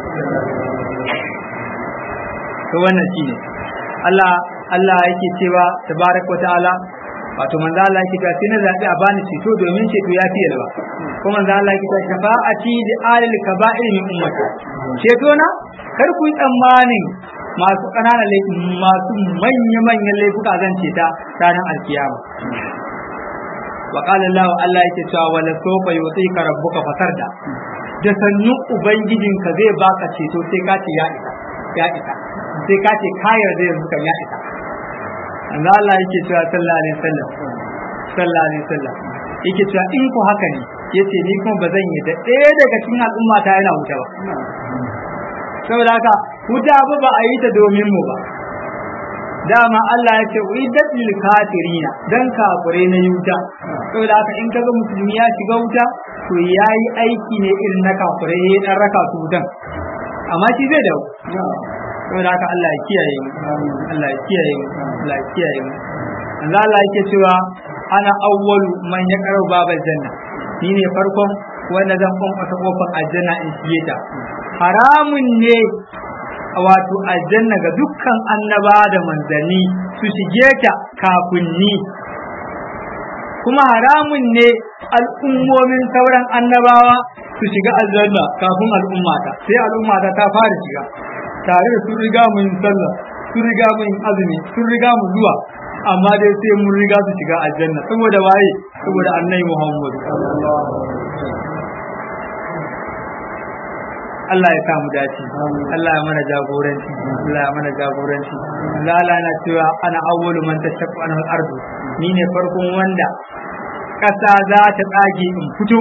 to wannan shine Allah Allah yake cewa tabaraka wa ta'ala wato manzo Allah yake cewa sai na zabi a bani ceto domin ceto ya fi yalwa ko manzo Allah yake cewa shafa'ati li alil kaba'ir min ummati ceto na kar ku yi tsammanin masu ƙananan laifi masu manya-manyan laifuka zan ce ta ranar alkiyama wa qala Allah Allah yake cewa wala sawfa yutika rabbuka fasarda da sannu ubangijinka zai baka ceto sai ka ce ya isa ya isa sai ka ce ka yarda yanzu kan ya isa Allah Allah yake cewa sallallahu alaihi wasallam sallallahu alaihi wasallam yake cewa in ku haka ne yace ni kuma ba zan yi da ɗaya daga cikin al'umma ta yana wuta ba saboda haka wuta ba ba a yi ta domin mu ba dama Allah ya ce uiddat lil kafirina dan kafire na wuta saboda haka in kaga musulmi ya shiga wuta to yayi aiki ne irin na kafire ya dan raka su wutan amma shi zai dawo saboda haka Allah ya kiyaye mu Allah ya kiyaye mu Allah ya kiyaye mu Allah Allah yake cewa ana awwalu man ya karo babal janna ni ne farkon wanda zan kwankwasa kofar aljanna in shige ta haramun ne wato aljanna ga dukkan annaba da manzanni su shige ta kafin ni kuma haramun ne al'ummomin sauran annabawa su shiga aljanna kafin al'ummata sai al'ummata ta fara shiga tare da sun riga mu yin sallah sun riga mu yin azumi sun riga mu zuwa amma dai sai mun riga su shiga aljanna saboda waye saboda annabi Muhammad Allah ya samu dace Allah ya mana jagoranci Allah ya mana jagoranci Allah Allah na cewa ana awwalu man tashaqqu anhu al-ardu ni ne farkon wanda kasa za ta tsage in fito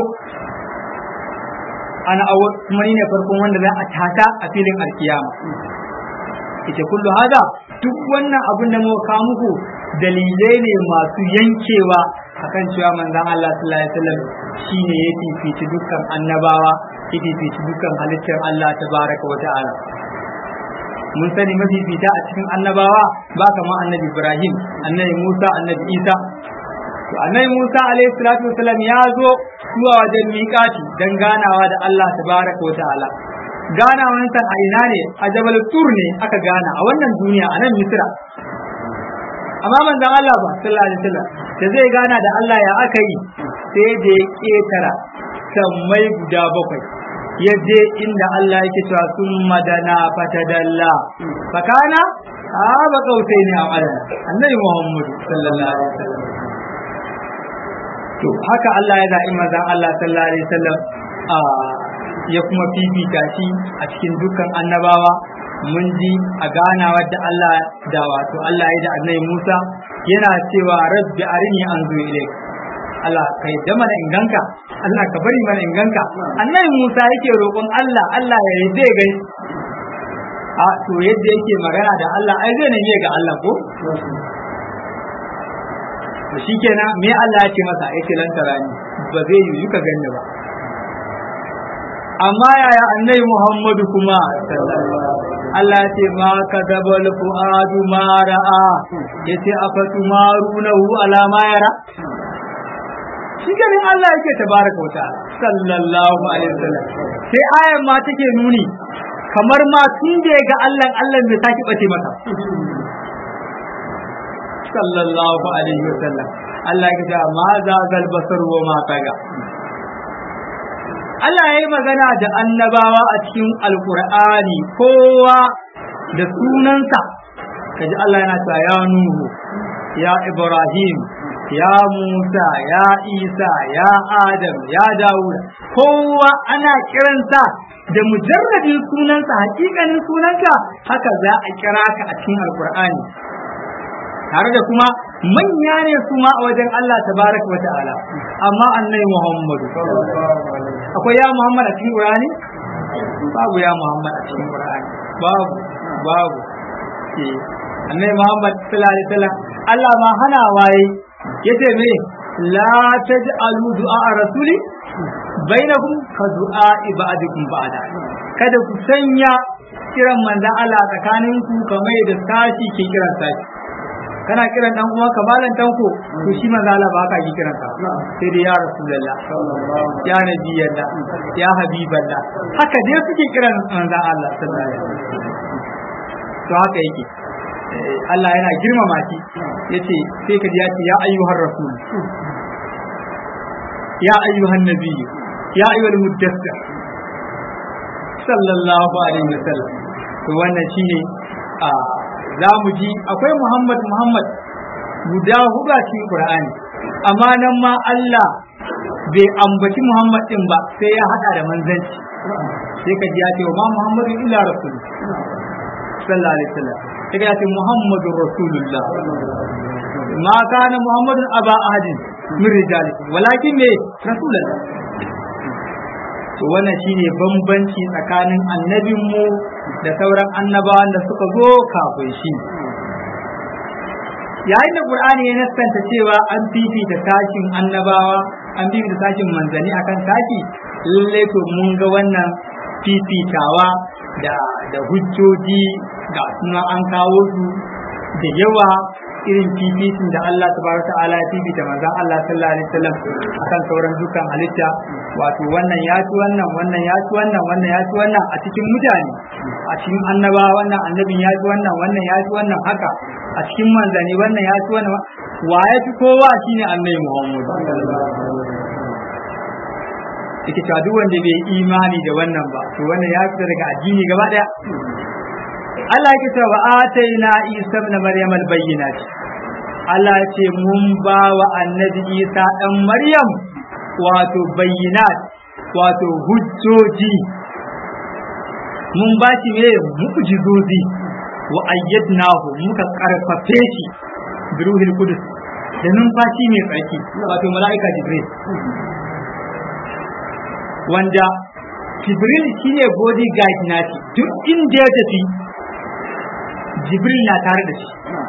ana awwal kuma ni ne farkon wanda za a tata a filin alkiyama ita kullu hada duk wannan abin da muka kawo muku dalilai ne masu yankewa akan cewa manzon Allah sallallahu alaihi wasallam shine ya fifici dukkan annabawa ya fifici dukkan halittar Allah tabaraka wa ta'ala mun sani mafifita a cikin annabawa ba kamar annabi Ibrahim annabi Musa annabi Isa to annabi Musa alaihi salatu wasallam ya zo zuwa wajen miƙati dan ganawa da Allah tabaraka wa ta'ala ganawansa a ina ne a Jabal Tur ne aka gana a wannan duniya a nan Misra amma manzon Allah ba sallallahu alaihi wasallam da zai gana da Allah ya aka yi sai da ya ketara sammai guda bakwai ya je inda Allah yake cewa sun madana fatadalla fakana a ba kautai ne a madana annabi Muhammad sallallahu alaihi wasallam to haka Allah ya zaɓi manzon Allah sallallahu alaihi wasallam a ya kuma fifita shi a cikin dukkan annabawa mun ji a ganawar da Allah da wato Allah ya da annabi Musa yana cewa rabbi arini anzu ilayk Allah kai da mana inganka Allah ka bari mana inganka annabi Musa yake roƙon Allah Allah ya yi zai gai a to yadda yake magana da Allah ai zai ne ga Allah ko to shikenan me Allah ya ce masa yace lan tarani ba zai yi ka ganni ba amma yaya annabi Muhammadu kuma Allah ya ce ma kadabal fuadu ma ra'a yace afatumarunahu ala ma yara shi ganin Allah yake tabaraka wa ta'ala sallallahu alaihi wasallam sai ayan ma take nuni kamar ma tun da ga Allah Allah bai saki bace masa sallallahu alaihi wasallam Allah ya ce ma za gal basar wa ma kaga Allah ya yi magana da annabawa a cikin alkur'ani kowa da sunansa kaji Allah yana cewa ya Nuhu ya Ibrahim ya Musa ya Isa ya Adam ya Dawud kowa ana kiransa da mujarradin sunansa hakikanin sunanka haka za a kira ka a cikin alkur'ani tare da kuma manya ne su ma a wajen Allah tabaraka wa ta'ala amma annabi Muhammadu akwai ya Muhammad a cikin Qur'ani babu ya Muhammad a cikin Qur'ani babu babu eh annabi Muhammad sallallahu alaihi wasallam Allah ma hana waye yace me la taj'alu du'a rasuli bainakum ka du'a ibadikum ba'da kada ku sanya kiran manzon Allah tsakaninku kamar da sashi ke kiran sashi kana kiran dan uwa kamalan tanko to shi manzo Allah ba ka yi kiran ka sai dai ya rasulullah ya nabiyallah ya habiballah haka dai suke kiran manzo Allah sallallahu alaihi wasallam to haka yake Allah yana girmama shi yace sai ka ji ya ce ya ayyuhar rasul ya ayyuhan nabiy ya ayyuhal muddathir sallallahu alaihi wasallam to wannan shine a za mu ji akwai Muhammad Muhammad guda hudu a cikin Qur'ani amma nan ma Allah bai ambaci Muhammad din ba sai ya hada da manzanci sai ka ji ya ce ma Muhammadu illa rasul sallallahu alaihi wasallam sai ka ce Muhammadu rasulullah ma kana Muhammadun aba ahadin min rijalikum walakin ne rasulullah to wannan shine bambanci tsakanin annabinmu da sauran annabawan da suka zo kafin shi yayin da qur'ani ya nassanta cewa an fifita tashin annabawa an fifita tashin manzani akan tashi lalle to mun ga wannan fifitawa da da hujjoji ga suna an kawo su da yawa irin fifitin da Allah tabaraka ta'ala ya fifita manzon Allah sallallahu alaihi wasallam akan sauran dukkan halitta wato wannan ya ci wannan wannan ya ci wannan wannan ya ci wannan a cikin mutane a cikin annaba wannan annabin ya ci wannan wannan ya ci wannan haka a cikin manzani wannan ya ci wannan wa ya fi kowa shine annabi Muhammad yake cewa duk wanda bai imani da wannan ba to wannan ya fita daga addini gaba daya Allah yake cewa ataina Isa ibn Maryam al-bayyinat Allah ya ce mun ba wa annabi Isa dan Maryam wato bayyinat wato hujjoji mun ba shi ne mu'jizozi wa ayyadnahu muka karfafe shi bi ruhil qudus da numfashi mai tsarki wato mala'ika jibril wanda jibril shine body guide nashi duk inda ya tafi jibril na tare da shi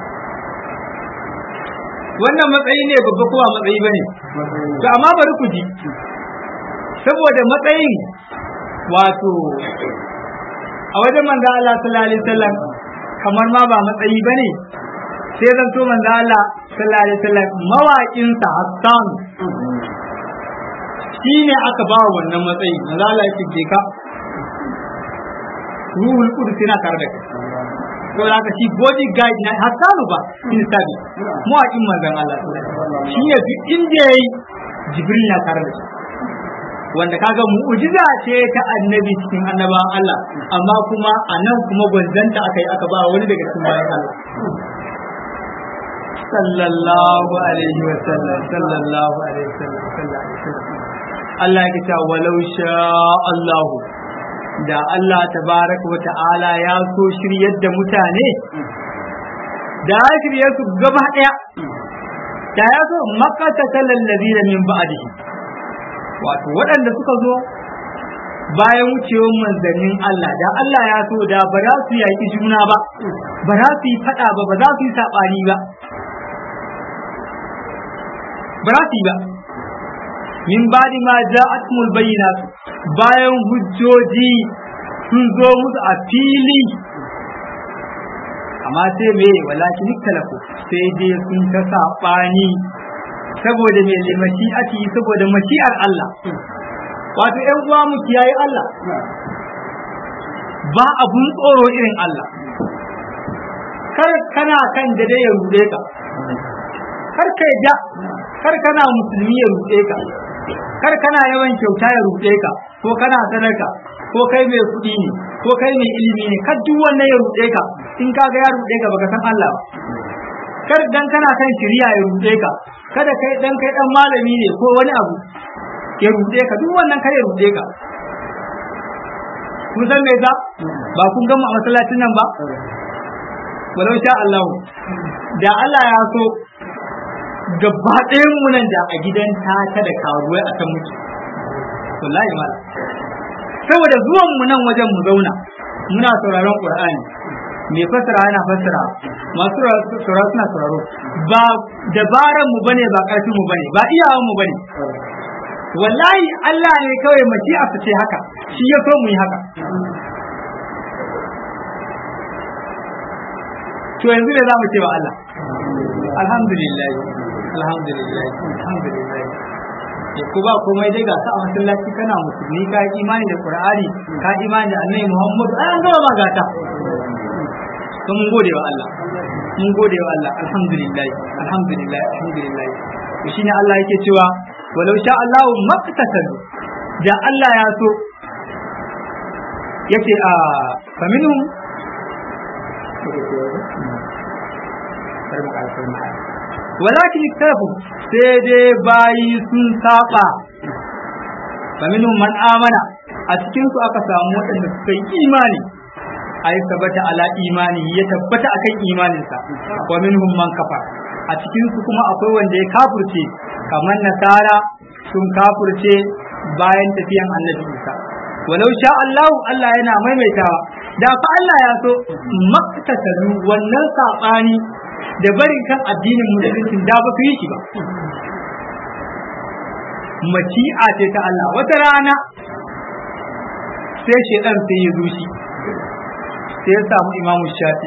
wannan matsayi ne babba kuma matsayi bane to amma bari ku ji saboda matsayin wato a wajen manzo Allah sallallahu alaihi wasallam kamar ma ba matsayi bane sai zan so manzo Allah sallallahu alaihi wasallam mawaƙin sa Hassan shine aka ba wannan matsayi manzo Allah ya ce ka ruhul qudus yana tare da kai to haka shi body guide na Hassan ba in sabi mawaƙin manzon Allah shi ne duk inda yayi Jibril na tare da shi wanda kaga mu'jiza ce ta annabi cikin annabawan Allah amma kuma a nan kuma gwanzanta aka yi aka ba wani daga cikin bayan Allah sallallahu alaihi wa sallam sallallahu alaihi wa sallam sallallahu alaihi wa sallam Allah ya ce walau sha Allah da Allah tabaraka wa ta'ala ya so shiryar da mutane da ya shirye su gaba daya da ya so makata talal ladina min ba'dihi wato waɗanda suka zo bayan wucewar manzannin Allah da Allah ya so da ba za su yaƙi juna ba ba za su yi faɗa ba ba za su yi saɓani ba ba za su yi ba min badi ma ja'atumul bayyinat bayan hujjoji sun zo musu a fili amma sai me walakin talafu sai dai sun ta saɓani saboda mai limashi ake yi saboda mashi'ar Allah wato ‘yan uwa mu kiyaye Allah ba abun tsoro irin Allah kar kana kan da dai ya rude ka kar ka ja kar kana musulmi ya rude ka kar kana yawan kyauta ya rude ka ko kana sadaka ko kai mai kuɗi ne ko kai mai ilimi ne kar duk wannan ya rude ka in ka ga ya rude ka baka san Allah ba kar dan kana kan shari'a ya rude ka kada kai dan kai dan malami ne ko wani abu ya rude ka duk wannan kar ya rude ka kun san me za ba kun gama a masallacin nan ba walau sha Allah da Allah ya so gaba ɗayan mu nan da a gidan ta da karuwai a kan muke wallahi mala saboda zuwan mu nan wajen mu zauna muna sauraron Qur'ani mai fassara yana fassara masu sauraro suna sauraro ba dabaran mu bane ba karfin mu bane ba iyawan mu bane wallahi Allah ne kawai mace a fice haka shi ya so mu yi haka to yanzu ne za mu ce wa Allah alhamdulillah alhamdulillah alhamdulillah ya ku ba komai dai ga sa a masallaci kana musulmi ka yi imani da qur'ani ka yi imani da annabi muhammad an gama ma gata to mun gode wa Allah mun gode wa Allah alhamdulillah alhamdulillah alhamdulillah to shine Allah yake cewa walau sha Allah maqtatalu da Allah ya so yake a faminhum walakin iktafu sai dai bayi sun saba faminhum man amana a cikin su aka samu waɗanda suka yi imani ai tabbata ala imani ya tabbata akan imaninsa wa minhum man kafa a cikin su kuma akwai wanda ya kafurce kamar nasara sun kafurce bayan tafiyan annabi Isa walau sha Allah Allah yana maimaitawa da fa Allah ya so maktatalu wannan sabani da barin kan addinin musulunci da ba su yi shi ba maci'a ce ta Allah wata rana sai shedan sai ya zuci sai ya samu imamu shafi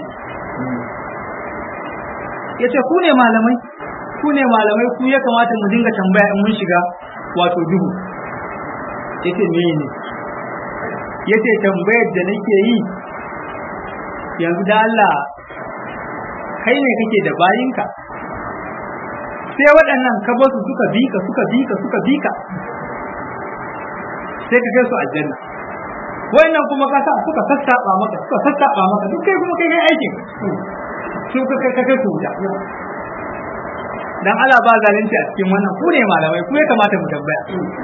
ya ce ku ne malamai ku ne malamai ku ya kamata mu dinga tambaya in mun shiga wato duhu ya ce me ne ya ce tambayar da nake yi yanzu da Allah kai ne kake da bayinka sai waɗannan ka basu suka bi ka suka bi ka suka bi ka sai ka kai su aljanna wannan kuma ka sa suka sassaba maka suka sassaba maka duk kai kuma kai kai aikin su ka kai kai su wuta dan Allah ba zalunci a cikin wannan ku ne malamai ku ya kamata mu tambaya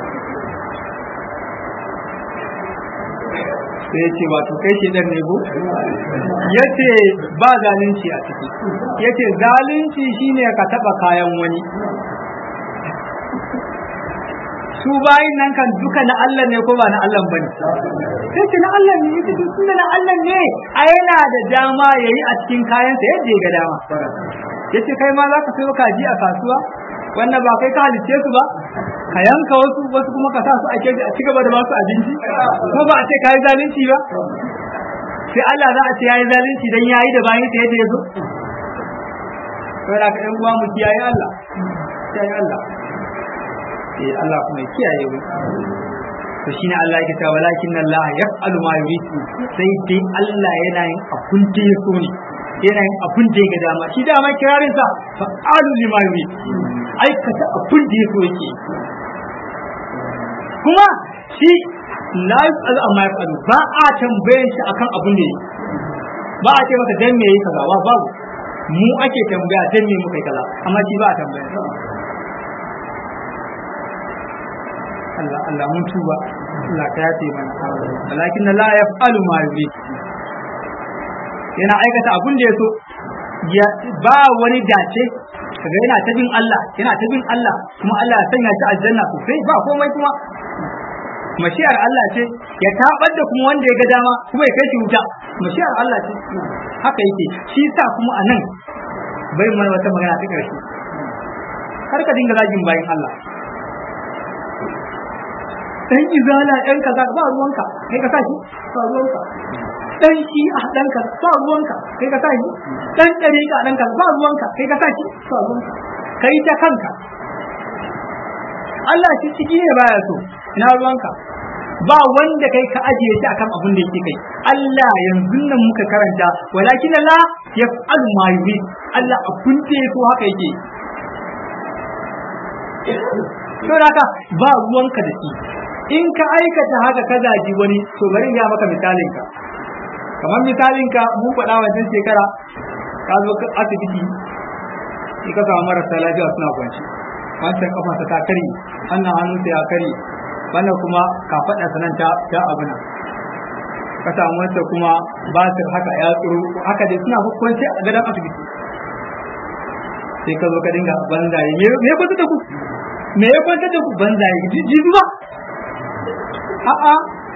sai yace wato kai ce dan ne go yace ba zalunci a ciki yace zalunci shine ka taba kayan wani su bayin nan kan duka na Allah ne ko ba na Allah bane sai ce na Allah ne yace duk tunda na Allah ne a yana da dama yayi a cikin kayansa yadda ya ga dama yace kai ma za ka sayo kaji a kasuwa wannan ba kai ka halicce su ba ka yanka wasu wasu kuma ka sa su a keji a ci gaba da ba su abinci ko ba a ce kai zalunci ba sai Allah za a ce yayi zalunci dan yayi da bayin sa yadda ya zo saboda ka ɗan uwa mu kiyaye Allah kiyaye Allah eh Allah kuma ya kiyaye mu to shine Allah yake cewa walakin Allah yaf'alu ma yurid sai dai Allah yana yin abun da ya so ne yana yin abun da ya ga dama shi dama kirarin sa fa'alu lima yurid aikata abun da ya so yake kuma shi la yaf'alu amma yaf'alu ba a tambaye shi akan abun da yake ba a ce maka dan me yake kaza ba babu mu ake tambaya dan me muka yi kaza amma shi ba a tambaya Allah Allah mun tuba Allah ka yafe mana walakin la yaf'alu ma yurid yana aikata abun da yaso ya ba wani dace kaga yana ta bin Allah yana ta bin Allah kuma Allah ya sanya shi aljanna sosai ba komai kuma mashiyar Allah ce ya tabar da kuma wanda ya ga dama kuma ya kai shi wuta mashiyar Allah ce haka yake shi sa kuma anan bai mana wata magana ta karshe kar ka dinga zagin bayan Allah dan izala dan kaza ba ruwanka kai ka sashi ba ruwanka dan shi a dan ka ba ruwanka kai ka sashi dan dariƙa dan ka ba ruwanka kai ka sashi ba ruwanka kai ta kanka Allah shi ciki ne baya so ina ruwanka ba wanda kai ka ajiye shi akan abin da yake kai Allah yanzu nan muka karanta walakin la yaf'alu ma yurid Allah abin da yake haka yake saboda haka ba ruwanka da shi in ka aikata haka ka zaji wani to bari ya maka misalin ka kamar misalin ka mun faɗa wancan shekara ka zo asibiti sai ka samu marasa lafiya suna kwanci wancan kafa ta kare wannan hannun ya kare wannan kuma ka faɗa sanan ta ta abuna ka samu wancan kuma basir haka ya tsoro haka dai suna kwanci a gadon asibiti sai ka zo ka dinga banzaye me ya kwanta da ku me ya kwanta da ku banzaye jibi ba a'a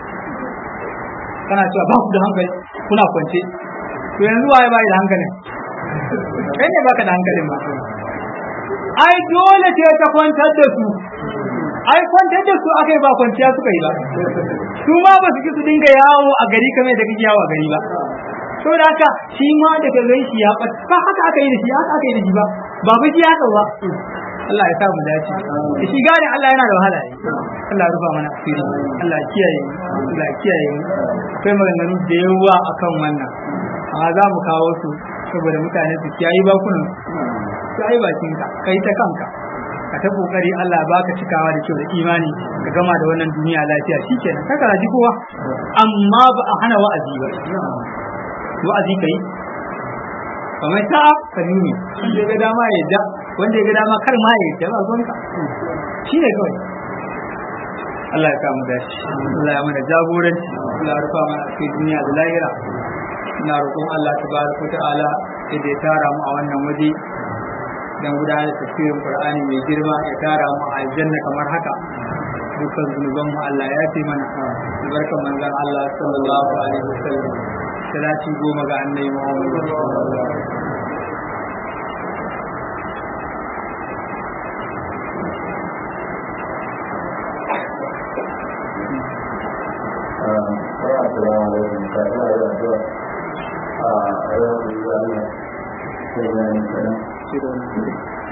kana cewa ba ku da hankali kuna kwance to yanzu waye bai da hankalin kai ne baka da hankalin ba ai dole ce ta kwantar da su ai kwantar da su akai ba kwanciya suka yi ba su ma ba su ki su dinga yawo a gari kamar da kake yawo a gari ba saboda haka shi ma daga gan shi ya ba haka aka yi da shi haka aka yi da shi ba ba ba shi ya ba Allah ya sa mu dace shi gane Allah yana da wahala ne Allah ya rufa mana asiri Allah ya kiyaye Allah ya kiyaye mu akwai maganganu da yawa akan wannan amma za mu kawo su saboda mutane su kiyaye bakunan su ai bakin ka kai ta kanka ka ta kokari Allah ba ka cikawa da kyau da imani ka gama da wannan duniya lafiya shikenan ka karaji kowa amma ba a hana wa'azi ba wa'azi kai kamar ta ka nuni wanda ya ga dama ya da wanda ya ga dama kar ma ya da ba zonka shi ne kawai Allah ya kamu da shi Allah ya mana jagoranci Allah ya rufa mana cikin duniya da lahira ina roƙon Allah tabaraka ta'ala da ya tara mu a wannan waje dan gudanar da tafsirin Qur'ani mai girma ya tara mu a aljanna kamar haka dukkan zunuban mu Allah ya ce mana albarkan manzon Allah sallallahu alaihi wasallam salati goma ga annabi Muhammad Thank you.